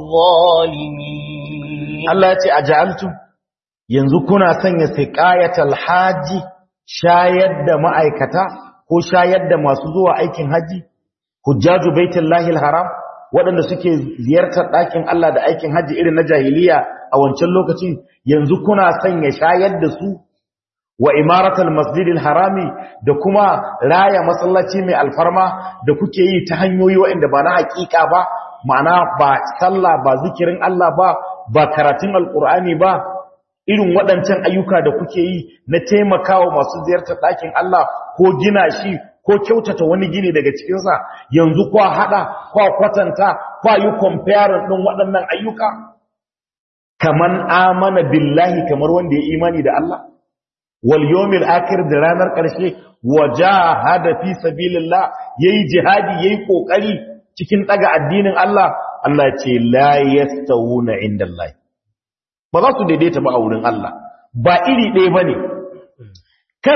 الظالمين Allah ya ce a ja'altu yanzu kuna sanya siqayatal haji shayar da ma'aikata ko shayar da masu zuwa aikin haji hujjaju baitullahi haram waɗanda suke ziyartar ɗakin Allah da aikin haji irin na jahiliya a wancan lokacin yanzu kuna sanya shayar da su wa imaratul masjidil harami da kuma raya masallaci mai alfarma da kuke yi ta hanyoyi waɗanda ba na hakika ba ma'ana ba sallah ba zikirin Allah ba ba karatun alkur'ani ba irin waɗancan ayyuka da kuke yi na taimakawa masu ziyartar ɗakin Allah ko gina shi ko kyautata wani gini daga cikinsa yanzu kwa haɗa kwa kwatanta kwa yi comparing ɗin waɗannan ayyuka kaman amana billahi kamar wanda ya imani da Allah wal yawmil akhir da ranar ƙarshe wajahada fi sabilillah yayi jihadi yayi kokari cikin daga addinin Allah Allah ce la yastawuna indallahi ba za su daidaita ba a wurin Allah ba iri ɗaya bane kar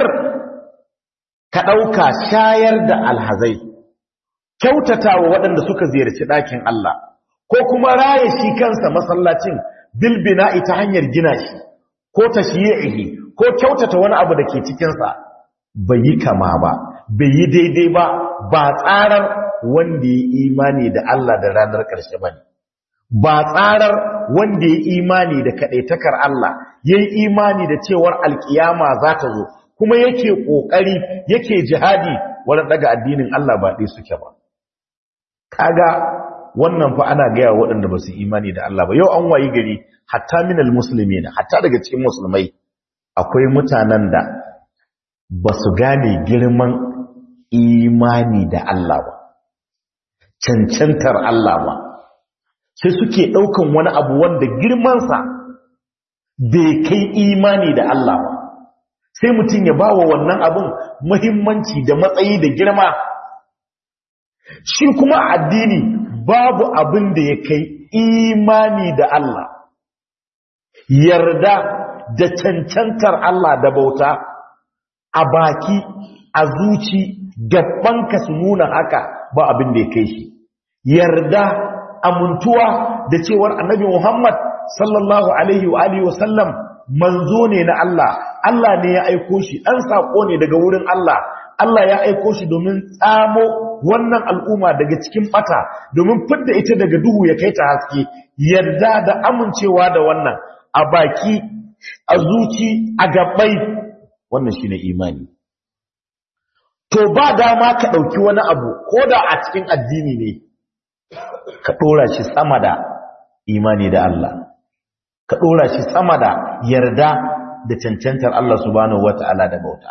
ka ɗauka shayar da alhazai kyautatawa waɗanda suka ziyarci ɗakin Allah ko kuma raye shi kansa masallacin bilbina'i ta hanyar gina shi ko tashyi'ihi ko kyautata wani abu da ke cikinsa bai yi kama ba bai yi daidai ba ba tsarar wanda ya imani da Allah da ranar ƙarshe ba ne ba tsarar wanda ya imani da kaɗaitakar Allah ya yi imani da cewar alƙiyama za ta zo kuma yake ƙoƙari yake jihadi wurin daga addinin Allah ba ɗaya suke ba kaga wannan fa ana gaya waɗanda ba su imani da Allah ba yau an wayi gari hatta minal musulmi na hatta daga cikin musulmai akwai mutanen da ba su gane girman imani da Allah ba cancantar Allah ba sai suke ɗaukan wani abu wanda girmansa bai kai imani da Allah ba sai mutum ya ba wa wannan abin muhimmanci da matsayi da girma shi kuma addini babu abin da ya kai imani da Allah yarda da cancantar Allah da bauta a baki a zuci gabanka su nuna haka ba abin da ya kai shi yarda amintuwa da cewar annabi Muhammad sallallahu alaihi wa alihi wasallam manzo ne na Allah Allah ne ya aiko shi dan sako ne daga wurin Allah Allah ya aiko shi domin tsamo wannan al'umma daga cikin bata domin fidda ita daga duhu ya kai ta haske yarda da amincewa da wannan a baki a zuci a gabai wannan shine imani to ba dama ka dauki wani abu koda a cikin addini ne ka dora shi sama da imani da Allah ka dora shi sama da yarda da cancantar Allah subhanahu wata'ala da bauta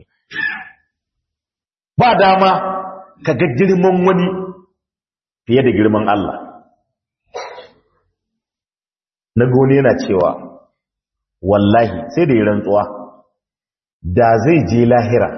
ba dama ka ga girman wani fiye da girman Allah na gone yana cewa wallahi sai da yi rantsuwa da zai je lahira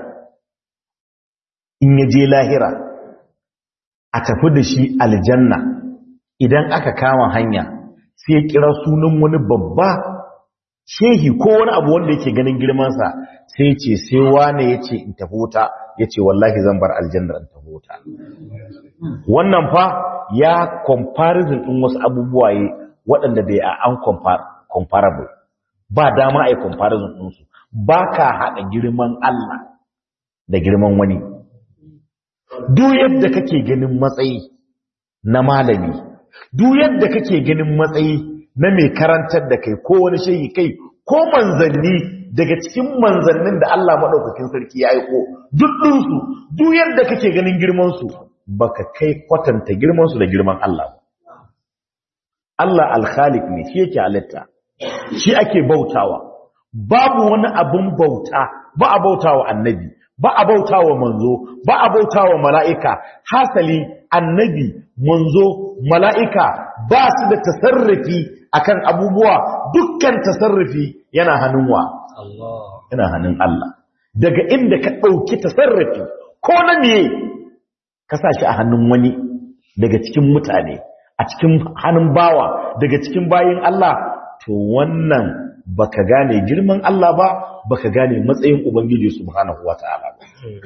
in ya je lahira a tafi da shi aljanna idan aka kama hanya sai ya kira sunan wani babba shehi ko wani abu wanda yake ganin girmansa sai ce sai wane ya ce in tafi wuta ya ce wallahi zan bar aljannar in tafi wuta wannan fa ya comparison ɗin wasu abubuwa yi waɗanda da ya an comparable ba dama a yi comparison ɗinsu ba ka haɗa girman Allah da girman wani duk yadda kake ganin matsayi na malami duk yadda kake ganin matsayi na mai karantar da kai ko wani shayi kai ko manzanni daga cikin manzannin da Allah maɗaukakin sarki ya aiko duk ɗinsu duk yadda kake ganin girmansu baka kai kwatanta girmansu da girman Allah Allah alkhalik ne shi yake halitta shi ake bautawa babu wani abin bauta ba a bautawa annabi ba a bautawa manzo ba a bautawa mala'ika hasali annabi manzo mala'ika ba su da tasarrufi akan abubuwa dukkan tasarrufi yana hannun wa yana hannun Allah daga inda ka ɗauki tasarrufi ko na miye ka sa shi a hannun wani daga cikin mutane a cikin hannun bawa daga cikin bayin Allah to wannan baka gane girman Allah ba baka gane matsayin ubangiji subhanahu wataala ba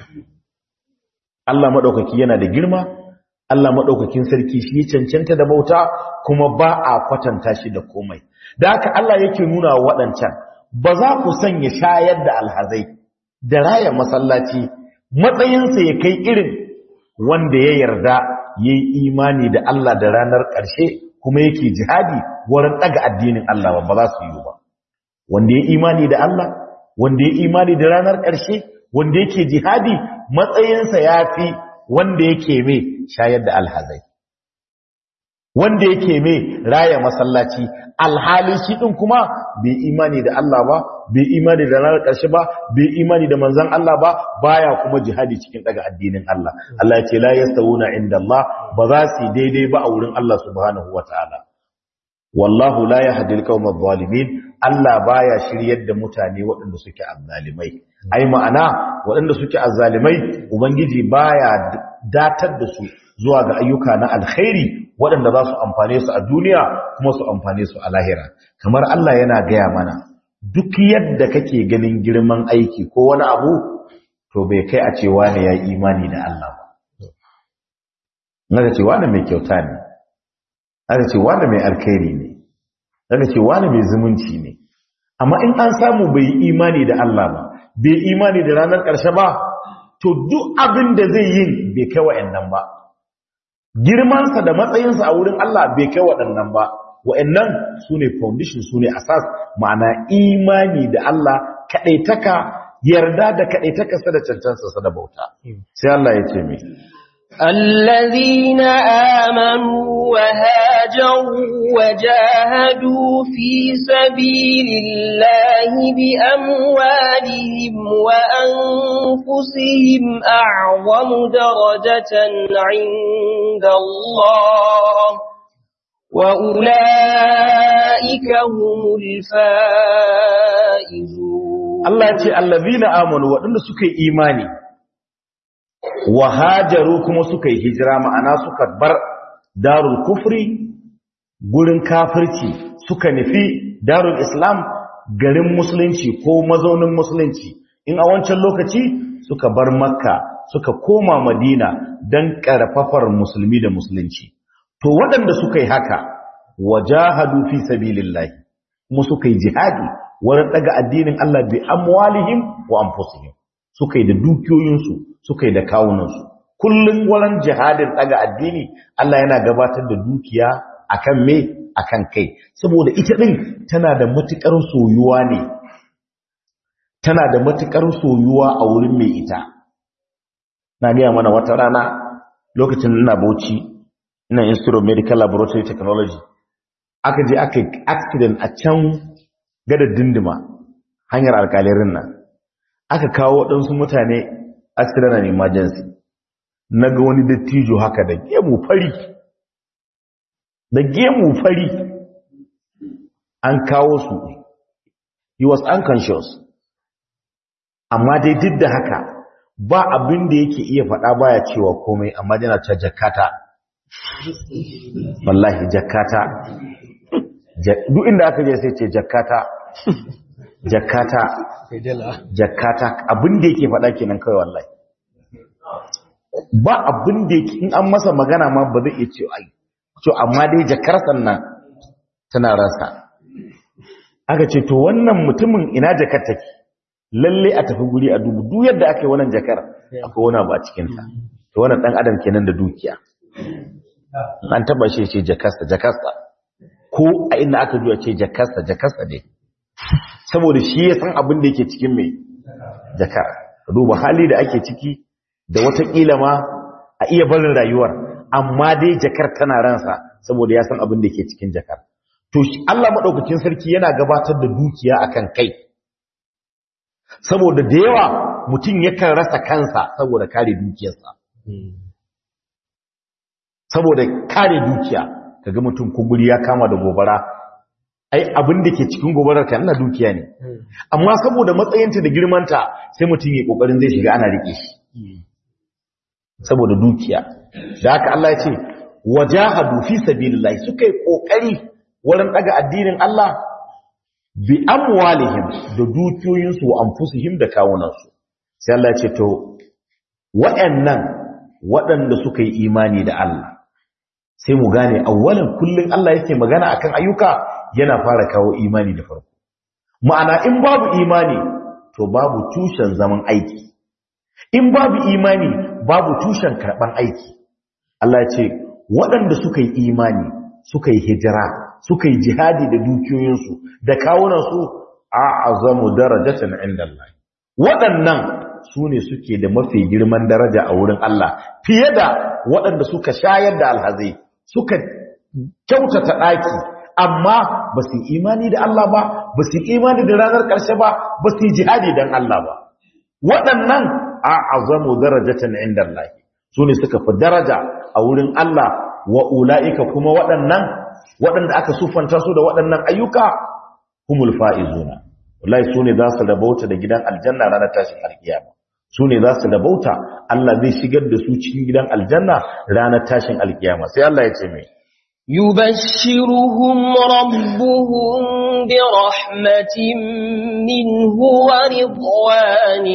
Allah madaukaki yana da girma Allah madaukakin sarki shi ya cancanta da bauta kuma ba a kwatanta shi da komai da haka Allah yake nuna wa waɗancan ba za ku sanya shayar da alhazai da raya masallaci matsayinsa ya kai irin wanda ya yarda yayi imani da Allah da ranar ƙarshe kuma yake jihadi wurin daga addinin Allah ba za su yi ba wanda ya imani da Allah wanda ya imani da ranar ƙarshe wanda yake jihadi matsayinsa ya fi wanda yake mai shayar da alhazai wanda yake mai raya masallaci alhali shi din kuma bai imani da Allah ba bai imani da ranar ƙarshe ba bai imani da manzon Allah ba baya kuma jihadi cikin daga addinin Allah Allah ya ce la yastawuna inda Allah ba za su daidai ba a wurin Allah subhanahu wataala wallahu la yahdi al-qawma adh-dhalimin Allah baya shiryar da mutane waɗanda suke azzalimai ai ma'ana waɗanda suke azzalimai ubangiji baya datar da su zuwa ga ayyuka na alkhairi waɗanda za su amfane su a duniya kuma su amfane su a lahira kamar Allah yana gaya mana duk yadda kake ganin girman aiki ko wani abu to bai kai a cewa ne ya imani da Allah ba naga cewa ne mai kyauta ne naga cewa ne mai alkhairi ne naga cewa ne mai zumunci ne amma in an samu bai imani da Allah ba bai imani da ranar ƙarshe ba to duk abin da zai yi bai kai wa'annan ba girmansa da matsayinsa a wurin Allah bai kai waɗannan ba wa'annan su ne foundation su ne asas ma'ana imani da Allah kaɗaitaka yarda da kaɗaitakarsa da cancansa da bauta sai Allah ya ce mai الذين آمنوا وهاجروا وجاهدوا في سبيل الله بأموالهم وأنفسهم أعظم درجة عند الله وأولئك هم الفائزون Allah ya ce allazina amanu waɗanda suka yi imani wa hajaru kuma suka yi hijira ma'ana suka bar darul kufri gurin kafirci suka nufi darul islam garin musulunci ko mazaunin musulunci in a wancan lokaci suka bar makka suka koma madina don ƙarfafar musulmi da musulunci to waɗanda suka yi haka wajahadu fi sabilillahi kuma suka yi jihadi wurin daga addinin Allah bi amwalihim wa anfusihim suka yi da dukiyoyinsu suka yi da kawunansu kullum wurin jihadin daga addini Allah yana gabatar da dukiya akan me akan kai saboda ita din tana da matukar soyuwa ne tana da matukar soyuwa a wurin mai ita na gaya mana wata rana lokacin ina Bauchi ina Institute of Medical Laboratory Technology aka je aka yi accident a can gadar dindima hanyar alkalirin nan aka kawo waɗansu mutane accident and emergency na ga wani dattijo haka da gemu fari da gemu fari an kawo su he was unconscious amma dai duk da haka ba abin da yake iya faɗa baya cewa komai amma yana ta jakata wallahi jakata duk inda aka je sai ce jakata jakata jakata abin da yake faɗa kenan kawai wallahi ba abin da yake in an masa magana ma ba zai iya ce ai to amma dai jakar sannan tana rasa aka ce to wannan mutumin ina jakar take lalle a tafi guri a dubu duk yadda aka yi wannan jakar akwai wani ba cikin ta to wannan dan adam kenan da dukiya an taba shi ce jakarsa jakarsa ko a inda aka juya ce jakarsa jakarsa ne saboda shi ya san abin da yake cikin mai jakar duba hali da ake ciki da watakila ma a iya barin rayuwar amma dai jakar tana ransa saboda ya san abin da yake cikin jakar to Allah madaukakin sarki yana gabatar da dukiya akan kai saboda da yawa mutum yakan rasa kansa saboda kare dukiyarsa saboda kare dukiya kaga mutum kuguri ya kama da gobara ai abin da ke cikin gobarar kan na dukiya ne amma saboda matsayinta da girmanta sai mutum ya kokarin zai shiga ana rike shi saboda dukiya da haka Allah ya ce wajahadu fi sabilillah suka yi kokari wurin daga addinin Allah bi amwalihim da dukiyoyinsu wa anfusihim da kawunansu sai Allah ya ce to waɗannan waɗanda suka yi imani da Allah sai mu gane awwalan kullun Allah yake magana akan ayyuka yana fara kawo imani da farko ma'ana in babu imani to babu tushen zaman aiki in babu imani babu tushen karban aiki Allah ya ce waɗanda suka yi imani suka yi hijira suka yi jihadi da dukiyoyinsu da kawunansu a'azamu darajatan inda Allah waɗannan su ne suke da mafi girman daraja a wurin Allah fiye da waɗanda suka shayar da alhazai suka kyautata ɗaki amma ba su imani da Allah ba ba su imani da ranar ƙarshe ba ba su jihadi don Allah ba waɗannan a azamu darajatan inda Allah su ne suka fi daraja a wurin Allah wa ula'ika kuma waɗannan waɗanda aka sufanta su da waɗannan ayyuka humul fa'izuna wallahi su ne za su rabauta da gidan aljanna ranar tashin alkiyama su ne za su rabauta Allah zai shigar da su cikin gidan aljanna ranar tashin alkiyama sai Allah ya ce mai يبشرهم ربهم برحمة منه ورضوان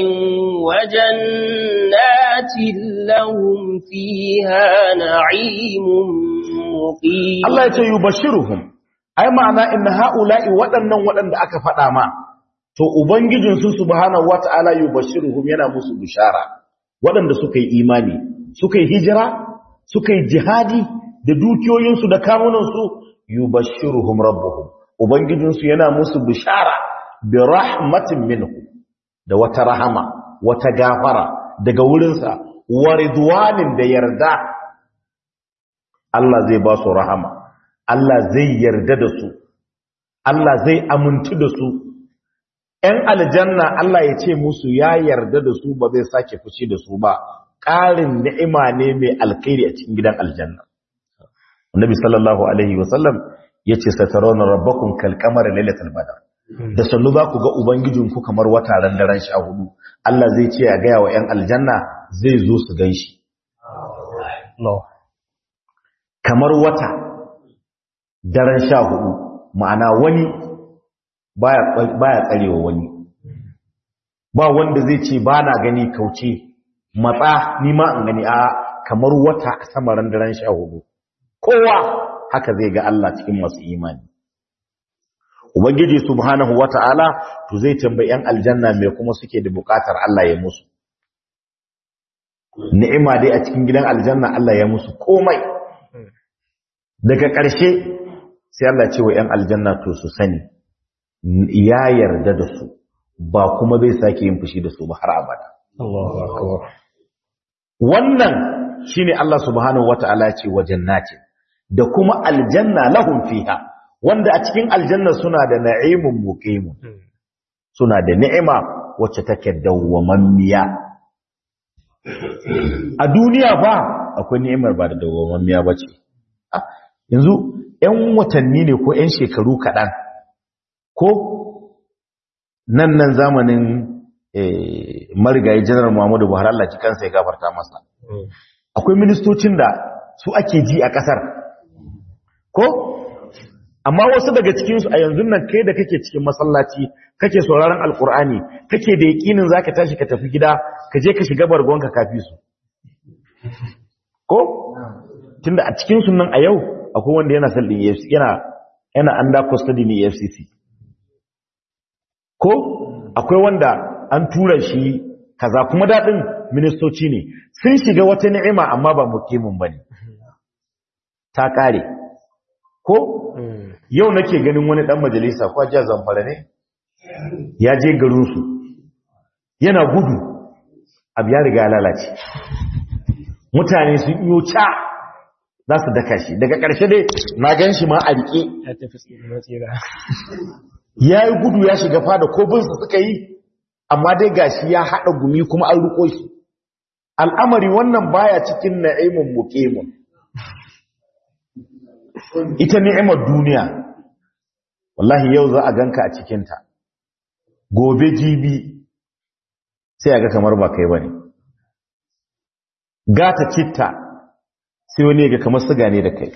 وجنات لهم فيها نعيم مقيم Allah ya ce yubashiruhum ai ma'ana inna haula'i waɗannan waɗanda aka faɗa ma to ubangijin su subhanahu wata'ala yubashiruhum yana musu bishara waɗanda suka yi imani suka yi hijira suka yi jihadi da dukiyoyinsu da kamunansu yubashiruhum rabbuhum ubangijinsu yana musu bishara bi rahmatin minhu da wata rahama wata gafara daga wurinsa wa ridwanin da yarda Allah zai ba su rahama Allah zai yarda da su Allah zai amintu da su ‘yan aljanna Allah ya ce musu ya yarda da su ba zai sake fushi da su ba ƙarin ni'ima ne mai alkhairi a cikin gidan aljanna Annabi sallallahu alaihi wasallam yace satarawna rabbakum kal qamari lailatul badr da sannu za ku ga ubangijinku kamar wata ran daren sha hudu Allah zai ce ya gaya wa 'yan aljanna zai zo su gan shi kamar wata daren sha hudu ma'ana wani baya tsarewa wani ba wanda zai ce ba na gani kauce matsa nima in gani a kamar wata a samarin daren sha hudu kowa haka zai ga Allah cikin masu imani ubangiji subhanahu wata'ala to zai tambayi yan aljanna me kuma suke da bukatar Allah ya musu ni'ima dai a cikin gidan aljanna Allah ya musu komai daga ƙarshe sai Allah ce wa yan aljanna to su sani ya yarda da su ba kuma zai sake yin fushi da su ba har abada Allahu akbar wannan shine Allah subhanahu wata'ala ya ce wa jannatin da kuma aljanna lahum fiha wanda a cikin aljanna suna da na'imun muqimun suna da ni'ima wacce take dawwamammiya a duniya fa akwai ni'imar ba da dawwamammiya bace yanzu 'yan watanni ne ko 'yan shekaru kaɗan ko nan nan zamanin marigayi janar muhammadu buhari Allah ji kansa ya gafarta masa akwai ministocin da su ake ji a ƙasar ko amma wasu daga cikinsu a yanzu nan kai da kake cikin masallaci kake sauraron alkur'ani kake da yakinin zaka tashi ka tafi gida ka je ka shiga bargonka kafi su ko tunda a cikin sunan a yau akwai wanda yana sallin EFCC yana yana under custody ne EFCC ko akwai wanda an tura shi kaza kuma dadin ministoci ne sun shiga wata ni'ima amma ba mukimin bane ta kare ko yau nake ganin wani dan majalisa ko ajiyar zamfara ne ya je garinsu yana gudu abu ya riga lalace mutane sun iyo ca za su daka shi daga ƙarshe dai na gan shi ma a riƙe ya tafi tsira tsira ya yi gudu ya shiga fada ko binsu suka yi amma dai gashi ya haɗa gumi kuma an riko shi al'amari wannan baya cikin na'imun muƙemun ita ni'imar duniya wallahi yau za a ganka a cikinta gobe jibi sai a ga kamar ba kai bane gata citta sai wani ga kamar siga ne da kai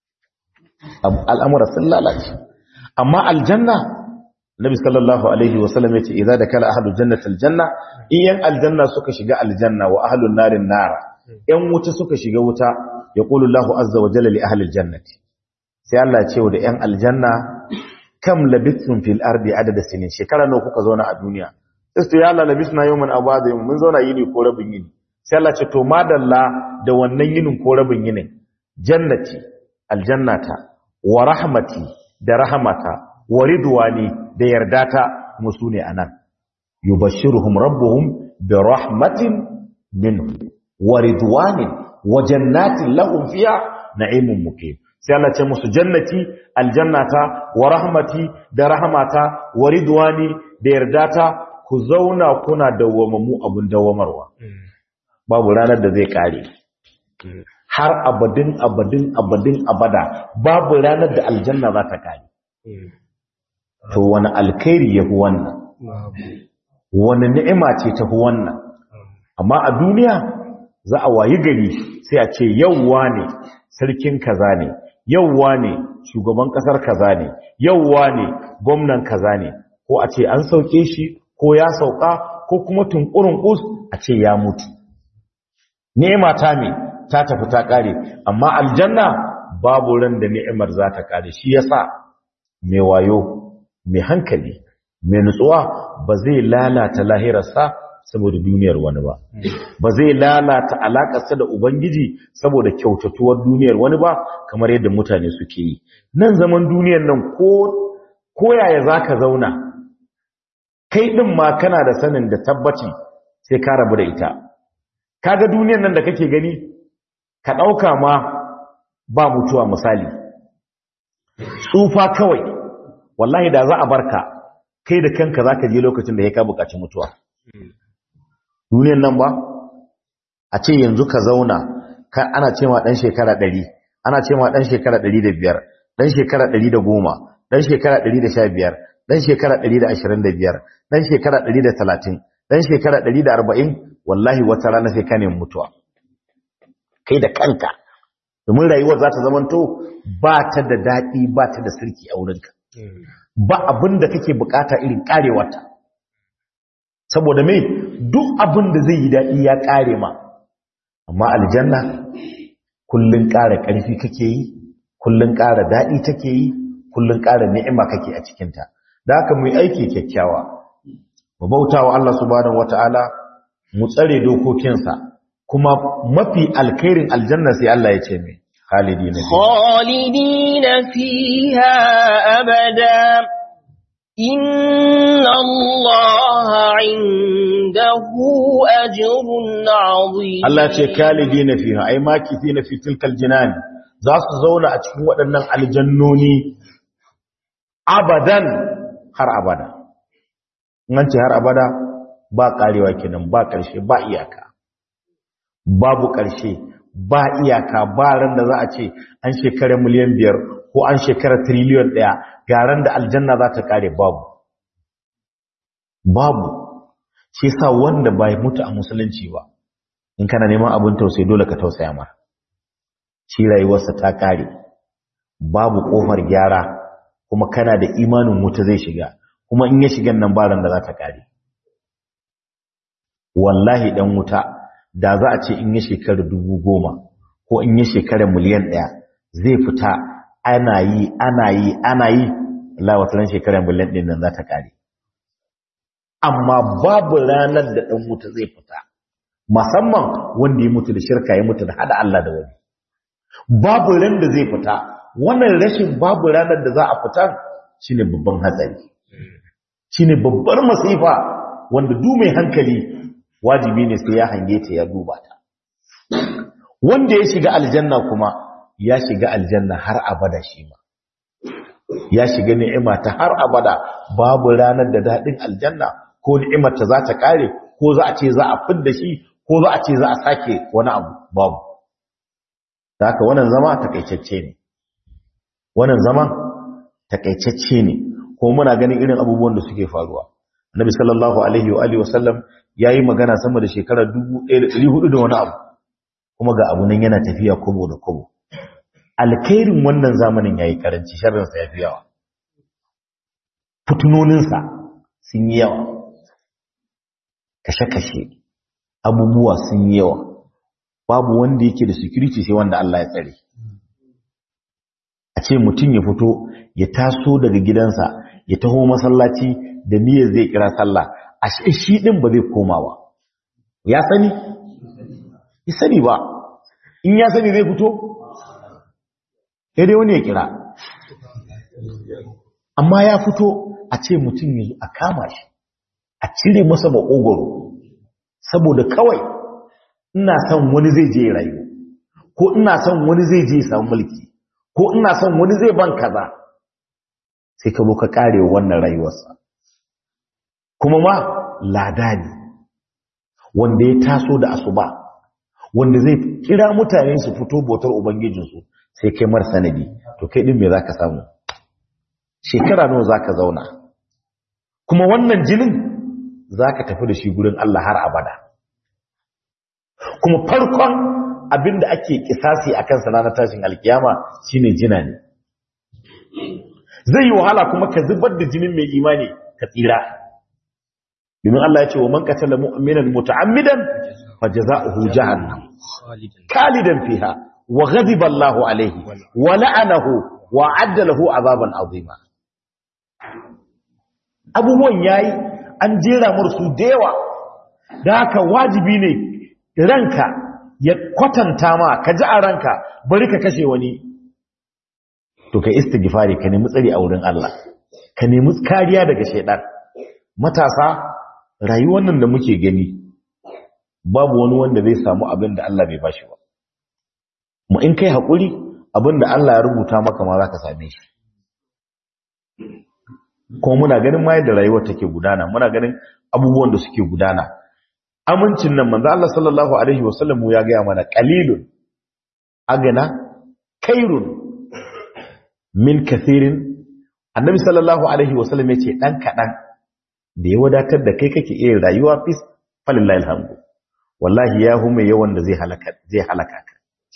al'amura sun lalace amma aljanna nabi sallallahu alaihi wasallam yace idza dakala ahlul jannati aljanna iyan aljanna suka shiga aljanna wa ahlun narin nara yan wuta suka shiga wuta yaqulu Allahu azza wa jalla li ahli aljannati sai Allah ce da ‘yan aljanna kam labithun fil ardi adada sinin shekara nawa kuka zauna a duniya istu ya Allah labithna yawman abada yawman mun zauna yini ko rabin yini sai Allah ce to madalla da wannan yinin ko rabin yinin jannati aljannata wa rahmati da rahmata wa ridwani da yardata musu ne anan yubashshiruhum rabbuhum bi rahmatin minhu wa ridwanin wa jannatin lahum fiha na'imun muqim sai Allah ce musu jannati aljannata wa rahmati da rahmata wa ridwani da yardata ku zauna kuna dawwamamu abun dawwamarwa babu ranar da zai kare har abadin abadin abadin abada babu ranar da aljanna za ta kare to wani alkhairi yafi wannan wani ni'ima ce tafi wannan amma a duniya za a wayi gari sai a ce yauwa ne sarkin kaza ne yauwa ne shugaban kasar kaza ne yauwa ne gwamnan kaza ne ko a ce an sauke shi ko ya sauka ko kuma tunkurin us a ce ya mutu ni'ima ta me ta tafi ta kare amma aljanna babu ran da ni'imar za ta kare shi yasa mai wayo mai hankali mai nutsuwa ba zai lalata lahirarsa saboda duniyar wani ba ba zai lalata alakarsa da ubangiji saboda kyautatuwar duniyar wani ba kamar yadda mutane suke yi nan zaman duniyar nan ko ko yaya zaka zauna kai din ma kana da sanin da tabbaci sai ka rabu da ita kaga duniyar nan da kake gani ka dauka ma ba mutuwa misali tsufa kawai wallahi da za a barka kai da kanka zaka je lokacin da ya ka bukaci mutuwa duniyan nan ba a ce yanzu ka zauna ka ana ce ma dan shekara 100 ana ce ma dan shekara 105 dan shekara 110 dan shekara 115 dan shekara 125 dan shekara 130 dan shekara 140 wallahi wata rana sai ka nemi mutuwa kai da kanka domin rayuwar za ta zamanto ba ta da daɗi ba ta da sirki a wurinka ba abin da kake bukata irin karewarta saboda me duk abin da zai yi daɗi ya kare ma amma aljanna kullun ƙara ƙarfi kake yi kullun ƙara daɗi take yi kullun ƙara ni'ima kake a cikinta da haka mu yi aiki kyakkyawa mu bautawa Allah subhanahu wata'ala mu tsare dokokinsa kuma mafi alkhairin aljanna sai Allah ya ce mai khalidina khalidina fiha abada inna Allah indahu ajrun azim Allah ce khalidina fiha ai makithina fi tilkal jinan za su zauna a cikin waɗannan aljannoni abadan har abada nan ce har abada ba karewa kenan ba ƙarshe ba iyaka babu ƙarshe ba iyaka ba ran da za a ce an shekara miliyan biyar ko an shekara triliyon ɗaya ga ran da aljanna za ta kare babu babu shi sa wanda bai mutu a musulunci ba in kana neman abin tausayi dole ka tausaya mar shi rayuwarsa ta kare babu kofar gyara kuma kana da imanin wuta zai shiga kuma in ya shigan nan ba ran da za ta kare wallahi dan wuta da za a ce in ya shekara dubu goma ko in ya shekara miliyan ɗaya zai fita ana yi ana yi ana yi Allah wata shekara miliyan ɗin nan za ta kare amma babu ranar da ɗan wuta zai fita musamman wanda ya mutu da shirka ya mutu da hada Allah da wani babu ran da zai fita wannan rashin babu ranar da za a fita shine babban hatsari shine babbar masifa wanda du mai hankali wajibi ne sai ya hange ta ya duba ta wanda ya shiga aljanna kuma ya shiga aljanna har abada shi ma ya shiga ni'ima ta har abada babu ranar da dadin aljanna ko ni'imar ta za ta kare ko za a ce za a fidda shi ko za a ce za a sake wani abu babu haka wannan zama takaitacce ne wannan zama takaitacce ne ko muna ganin irin abubuwan da suke faruwa Nabi sallallahu alaihi wa alihi wasallam yayi magana sama da shekara 1400 da wani abu kuma ga abu nan yana tafiya kobo da kobo alkhairin wannan zamanin yayi karanci sharrin sa yafi yawa fitunonin sa sun yi yawa kashe-kashe abubuwa sun yi yawa babu wanda yake da security sai wanda Allah ya tsare a ce mutum ya fito ya taso daga gidansa ya taho masallaci da niyyar zai kira sallah a shi din ba zai koma ba ya sani ya sani ba in ya sani zai fito ya dai wani ya kira amma ya fito a ce mutum ya zo a kama shi a cire masa makogoro saboda kawai ina son wani zai je rayu ko ina son wani zai je samu mulki ko ina son wani zai ban kaza sai ka zo ka kare wannan rayuwarsa kuma ma lada ne wanda ya taso da asuba wanda zai kira mutane su fito bautar ubangijinsu sai kai mar sanadi to kai din me zaka samu shekara nawa zaka zauna kuma wannan jinin zaka tafi da shi gurin Allah har abada kuma farkon abinda ake kisasi akan sa na tashin alkiyama shine jina ne zai yi wahala kuma ka zubar da jinin mai imani ka tsira domin Allah ya ce wa man qatala mu'minan muta'ammidan fajaza'uhu jahannam khalidan fiha wa ghadiba Allahu alayhi wa la'anahu wa 'adda lahu 'adaban 'azima abubuwan yayi an jera mursu da yawa da haka wajibi ne ranka ya kwatanta ma ka ji a ranka bari ka kashe wani to kai istighfari ka nemi tsari a wurin Allah ka nemi kariya daga shaidan matasa rayuwar nan da muke gani babu wani wanda zai samu abin da Allah bai bashi ba mu in kai hakuri abin da Allah ya rubuta maka ma zaka same shi kuma muna ganin ma yadda rayuwar take gudana muna ganin abubuwan da suke gudana amincin nan manzo Allah sallallahu alaihi wasallam ya ga mana qalilun agana kairun min kathirin annabi sallallahu alaihi wasallam ya ce ɗan kaɗan da ya wadatar da kai kake iya rayuwa fis falillahi alhamdu wallahi ya hume yawan da zai halaka zai halaka ka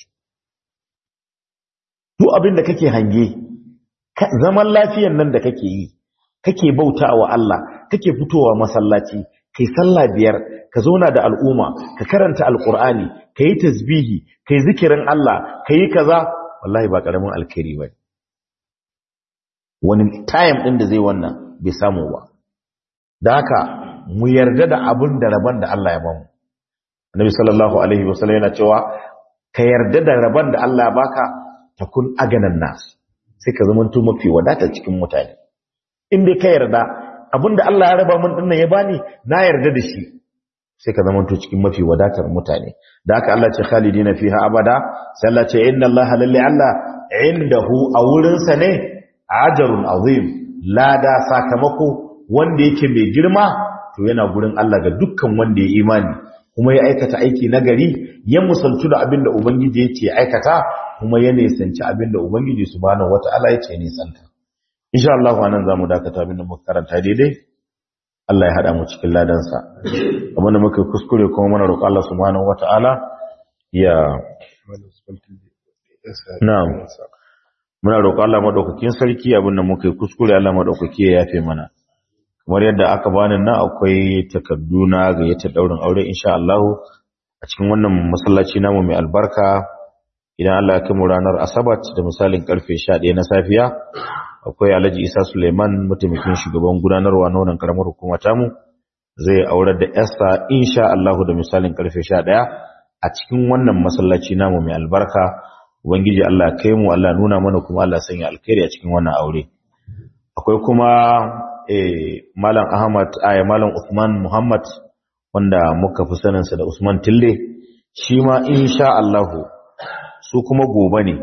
duk abin da kake hange zaman lafiyan nan da kake yi kake bauta wa Allah kake fitowa masallaci kai sallah biyar ka zauna da al'umma ka karanta alqur'ani kai tasbihi kai zikirin Allah kai kaza wallahi ba karamin alkhairi ba wani time din da zai wannan bai samu ba da haka mu yarda da abin da rabon da Allah ya bamu annabi sallallahu alaihi wasallam yana cewa ka yarda da rabon da Allah ya baka takun aganan nas sai ka zama to mafi wadata cikin mutane in dai ka yarda abinda Allah ya raba min dinnan ya bani na yarda da shi sai ka zama to cikin mafi wadatar mutane da haka Allah ce khalidina fiha abada sai Allah ce inna Allah lalli Allah indahu a wurin sa ne ajrun azim lada sakamako wanda yake mai girma to yana gurin Allah ga dukkan wanda ya imani kuma ya aikata aiki nagari ya musaltu da abinda ubangiji yake aikata kuma ya nisanci abinda ubangiji subhanahu wataala yake nisanta insha Allah anan zamu dakata abinda muka karanta daidai Allah ya hada mu cikin ladansa amma da muka kuskure kuma muna roƙon Allah subhanahu wataala ya na'am muna roƙon Allah madaukakin sarki abinda muka kuskure Allah madaukaki ya yafe mana kamar yadda aka bani nan akwai takardu na gayyatar daurin aure insha Allah a cikin wannan masallaci namu mai albarka idan Allah ya kai mu ranar asabat da misalin karfe 11 na safiya akwai Alhaji Isa Suleiman mataimakin shugaban gudanarwa na wannan karamar hukuma tamu zai aurar da Esther insha Allah da misalin karfe 11 a cikin wannan masallaci namu mai albarka ubangiji Allah kai mu Allah nuna mana kuma Allah sanya alkhairi a cikin wannan aure akwai kuma eh malam Ahmad ay malam Usman Muhammad wanda muka fi sanin sa da Usman Tille shi ma insha Allah su kuma gobe ne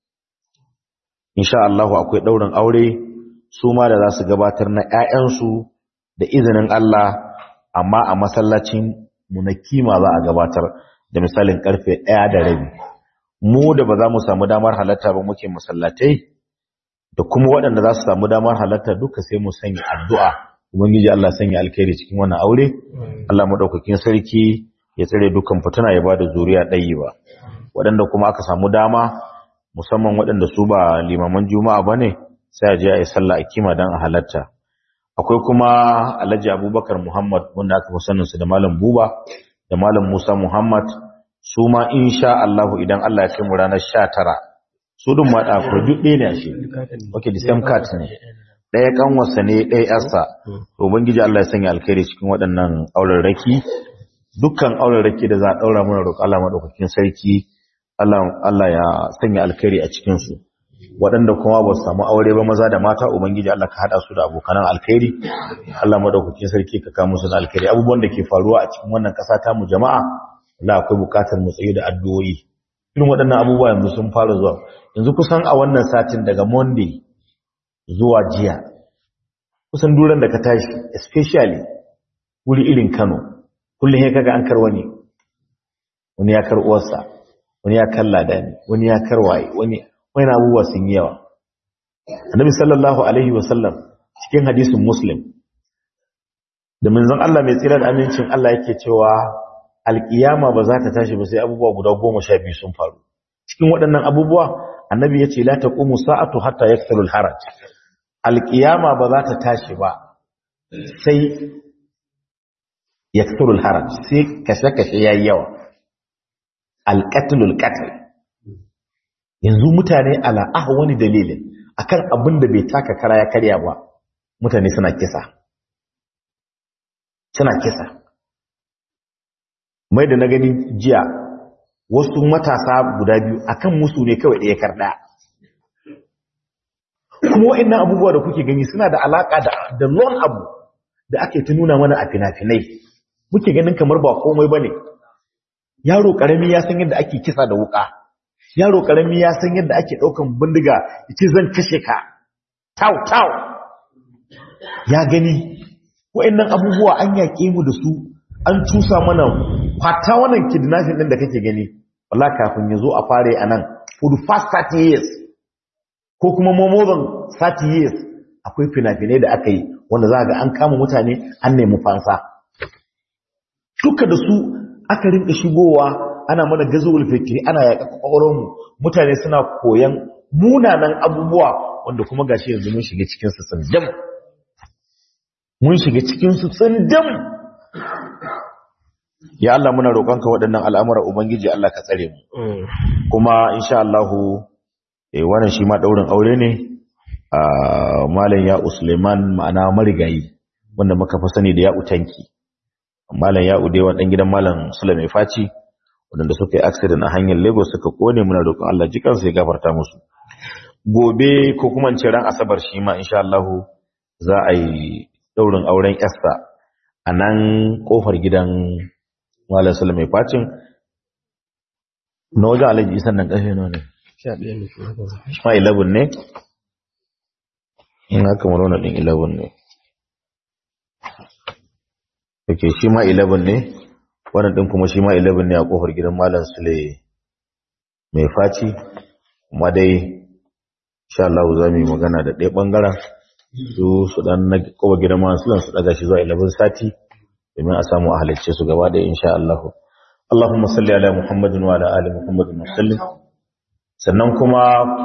insha Allah akwai daurin aure su ma da za su gabatar na ƴaƴansu da izinin Allah amma a masallacin mu na kima za a gabatar da misalin karfe 1 da rabi mu da ba za mu samu damar halatta ba muke masallatai da kuma waɗanda za su samu damar halatta duka sai mu sanya addu'a ubangiji Allah sanya alkhairi cikin wannan aure Allah madaukakin sarki ya tsare dukkan fitina ya bada zuriya ɗayi ba waɗanda kuma aka samu dama musamman waɗanda su ba limaman juma'a ba ne sai a je a yi sallah a kima don a halatta akwai kuma alhaji abubakar muhammad wanda aka fi saninsu da malam buba da malam musa muhammad su ma insha allahu idan allah ya kai mu ranar sha tara su dun ma ɗa duk ɗaya ne a shi ok the same card ne ɗaya kanwarsa ne ɗaya yarsa ubangiji allah ya sanya alkhairi cikin waɗannan auren raki dukkan auren raki da za a ɗaura mana roƙa allah maɗaukakin sarki Allah ya sanya alkhairi a cikinsu waɗanda kuma ba su samu aure ba maza da mata ubangiji Allah ka haɗa su da abokanan alkhairi Allah madaukakin sarki ka kawo musu da alkhairi abubuwan da ke faruwa a cikin wannan ƙasa ta mu jama'a Allah akwai buƙatar mu tsaye da addu'o'i irin waɗannan abubuwa yanzu sun fara zuwa yanzu kusan a wannan satin daga Monday zuwa jiya kusan duran da ka tashi especially wuri irin Kano kullum ya kaga an karwa ne wani ya kar uwarsa wani ya kalla da ni wani ya karwaye wani wani abubuwa sun yi yawa annabi sallallahu alaihi wasallam cikin hadisin muslim da manzon Allah mai tsira da amincin Allah yake cewa alkiyama ba za ta tashi ba sai abubuwa guda goma sha biyu sun faru cikin waɗannan abubuwa annabi ya ce la taqumu sa'atu hatta yakthuru al-haraj alkiyama ba za ta tashi ba sai yakthuru al-haraj sai kashe-kashe yayi yawa alƙatlul ƙatal yanzu mutane ala ah wani dalilin akan abin da bai taka kara ya karya ba mutane suna kisa suna kisa mai da na gani jiya wasu matasa guda biyu akan musu ne kawai ɗaya karɗa kuma wa'annan abubuwa da kuke gani suna da alaƙa da da lon abu da ake ta nuna mana a fina-finai muke ganin kamar ba komai ba ne yaro karami ya san yadda ake kisa da wuka yaro karami ya san yadda ake daukan bindiga yace zan kashe ka tau tau ya gani wayannan abubuwa an yake mu da su an cusa mana kwata wannan kidnapping din da kake gani wallahi kafin yazo a fare anan for the past 30 years ko kuma more than 30 years akwai fina-finai da aka yi wanda za ga an kama mutane an nemi fansa duka da su aka rinka shigowa ana mana gazuwar fikiri ana yaƙa ƙwaƙwaronmu mutane suna koyan munanan abubuwa wanda kuma gashi yanzu mun shiga cikinsu tsindam mun shiga cikinsu tsindam ya Allah muna roƙonka waɗannan al'amura ubangiji Allah ka tsare mu kuma insha Allah eh wannan shi ma daurin aure ne a malam ya Usman ma'ana marigayi wanda muka fi sani da ya utanki malam ya ude wa dan gidan malam Sulaiman Faci wanda suka yi accident a hanyar Lagos suka kone muna roƙon Allah jikan sai gafarta musu gobe ko kuma in ce ran asabar shi ma insha Allah za a yi daurin auren Esther a nan kofar gidan malam Sulaiman Facin na wajen alaji isan nan ƙashe ne sha ɗaya ne kuma shi ma 11 ne in haka marona ɗin 11 ne ok shi ma 11 ne wannan ɗin kuma shi ma 11 ne a ƙofar gidan malam sule mai faci kuma dai sha Allah za mu yi magana da ɗaya ɓangaren su su ɗan na ƙofar gidan malam sule su ɗaga shi zuwa 11 sati domin a samu a halarce su gaba ɗaya insha Allah Allahumma salli ala Muhammadin wa ala ali Muhammadin wa sallim sannan kuma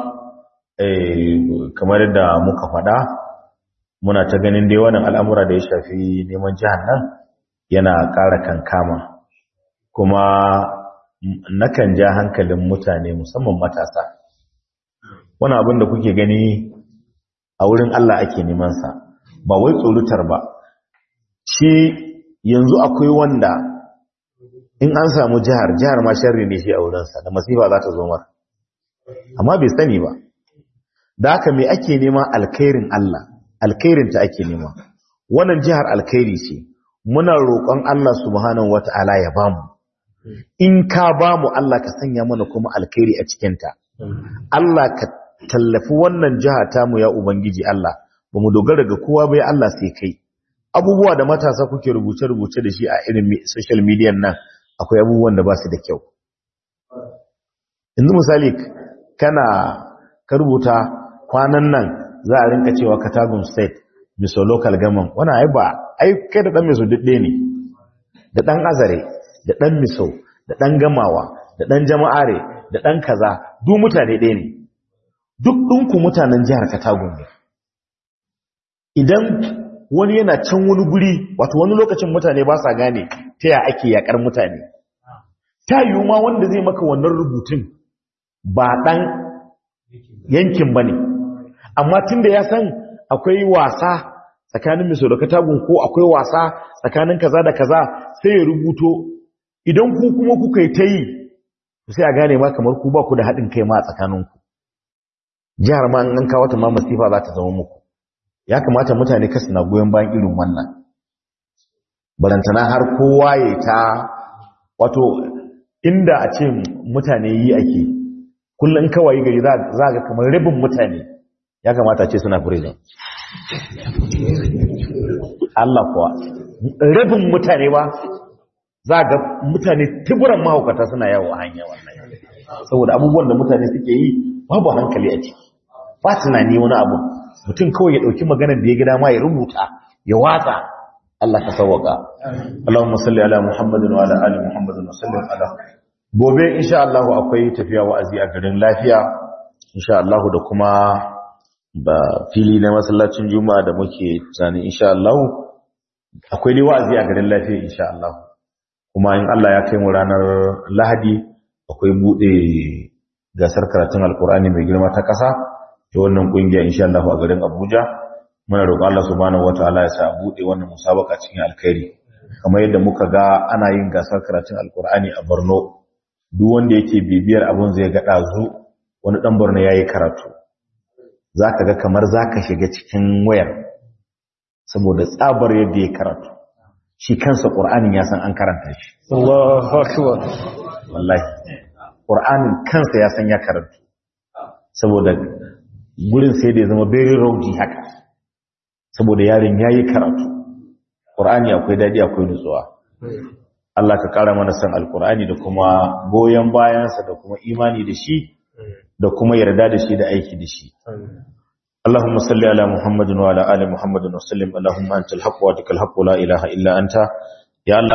kamar da muka faɗa muna ta ganin dai wannan al'amura da ya shafi neman jihar nan yana ƙara kankama kuma nakan ja hankalin mutane musamman matasa wani abin da kuke gani a wurin Allah ake nemansa ba wai tsorutar ba shi yanzu akwai wanda in an samu jihar jihar ma sharri ne shi a wurinsa da masifa za ta zo mara amma bai sani ba da haka me ake nema alkhairin Allah alkhairin ta ake nema wannan jihar alkhairi ce muna roƙon Allah subhanahu wata'ala ya bamu in ka bamu Allah ka sanya mana kuma alkhairi a cikin ta Allah ka tallafi wannan jiha ta mu ya ubangiji Allah bamu dogara ga kowa bai Allah sai kai abubuwa da matasa kuke rubuce-rubuce da shi a irin social media nan akwai abubuwan da ba su da kyau yanzu misali kana ka rubuta kwanan nan za a rinka cewa katagun state miso local government wani ai ba ai kai da dan miso dudde ne da dan azare da dan miso da dan gamawa da dan jama'are da dan kaza duk mutane ɗaya ne duk ɗinku mutanen jihar katagun ne idan wani yana can wani guri wato wani lokacin mutane ba sa gane ta ya ake yakar mutane ta yiwu ma wanda zai maka wannan rubutun ba ɗan yankin ba ne amma tun da ya san akwai wasa tsakanin miso da katagun ko akwai wasa tsakanin kaza da kaza sai ya rubuto idan ku kuma kuka yi ta yi sai a gane ma kamar ku ba ku da haɗin kai ma a tsakaninku jihar ma an kawo ta ma masifa za ta zama muku ya kamata mutane kasu na goyon bayan irin wannan barantana har kowa ya ta wato inda a ce mutane yi ake kullum kawai gari za ga kamar rabin mutane ya kamata ce suna prison Allah kuwa rabin mutane ba za ga mutane tiburan mahaukata suna yawo a hanya wannan saboda abubuwan da mutane suke yi babu hankali a ciki ba tunani wani abu mutum kawai ya ɗauki maganar da ya gida ma ya rubuta ya watsa Allah ka sauwaka Allahumma salli ala Muhammadin wa ala ali Muhammadin wa sallim ala gobe insha Allah akwai tafiya wa'azi a garin lafiya insha Allah da kuma ba fili na masallacin juma'a da muke tsani insha Allah akwai dai wa'azi a garin lafiya insha Allah kuma in Allah ya kai mu ranar Lahadi akwai bude gasar karatun Alkur'ani mai girma ta kasa ta wannan kungiya insha Allah a garin Abuja muna roƙon Allah subhanahu wataala ya sa bude wannan musabaka cikin alkhairi kamar yadda muka ga ana yin gasar karatun Alkur'ani a Borno duk wanda yake bibiyar abun zai ga dazu wani dan Borno yayi karatu zaka ga kamar zaka shiga cikin wayar saboda tsabar yadda ya karatu shi kansa Qur'anin ya san an karanta shi Allahu akbar wallahi Qur'anin kansa ya san ya karanta saboda gurin sai da ya zama very rowdy haka saboda yarin yayi karatu Qur'ani akwai dadi akwai nutsuwa Allah ka kara mana san alqur'ani da kuma goyen bayansa da kuma imani da shi da kuma yarda da shi da aiki da shi اللهم صل على محمد وعلى ال محمد وسلم اللهم انت الحق وادك الحق لا اله الا انت يا الله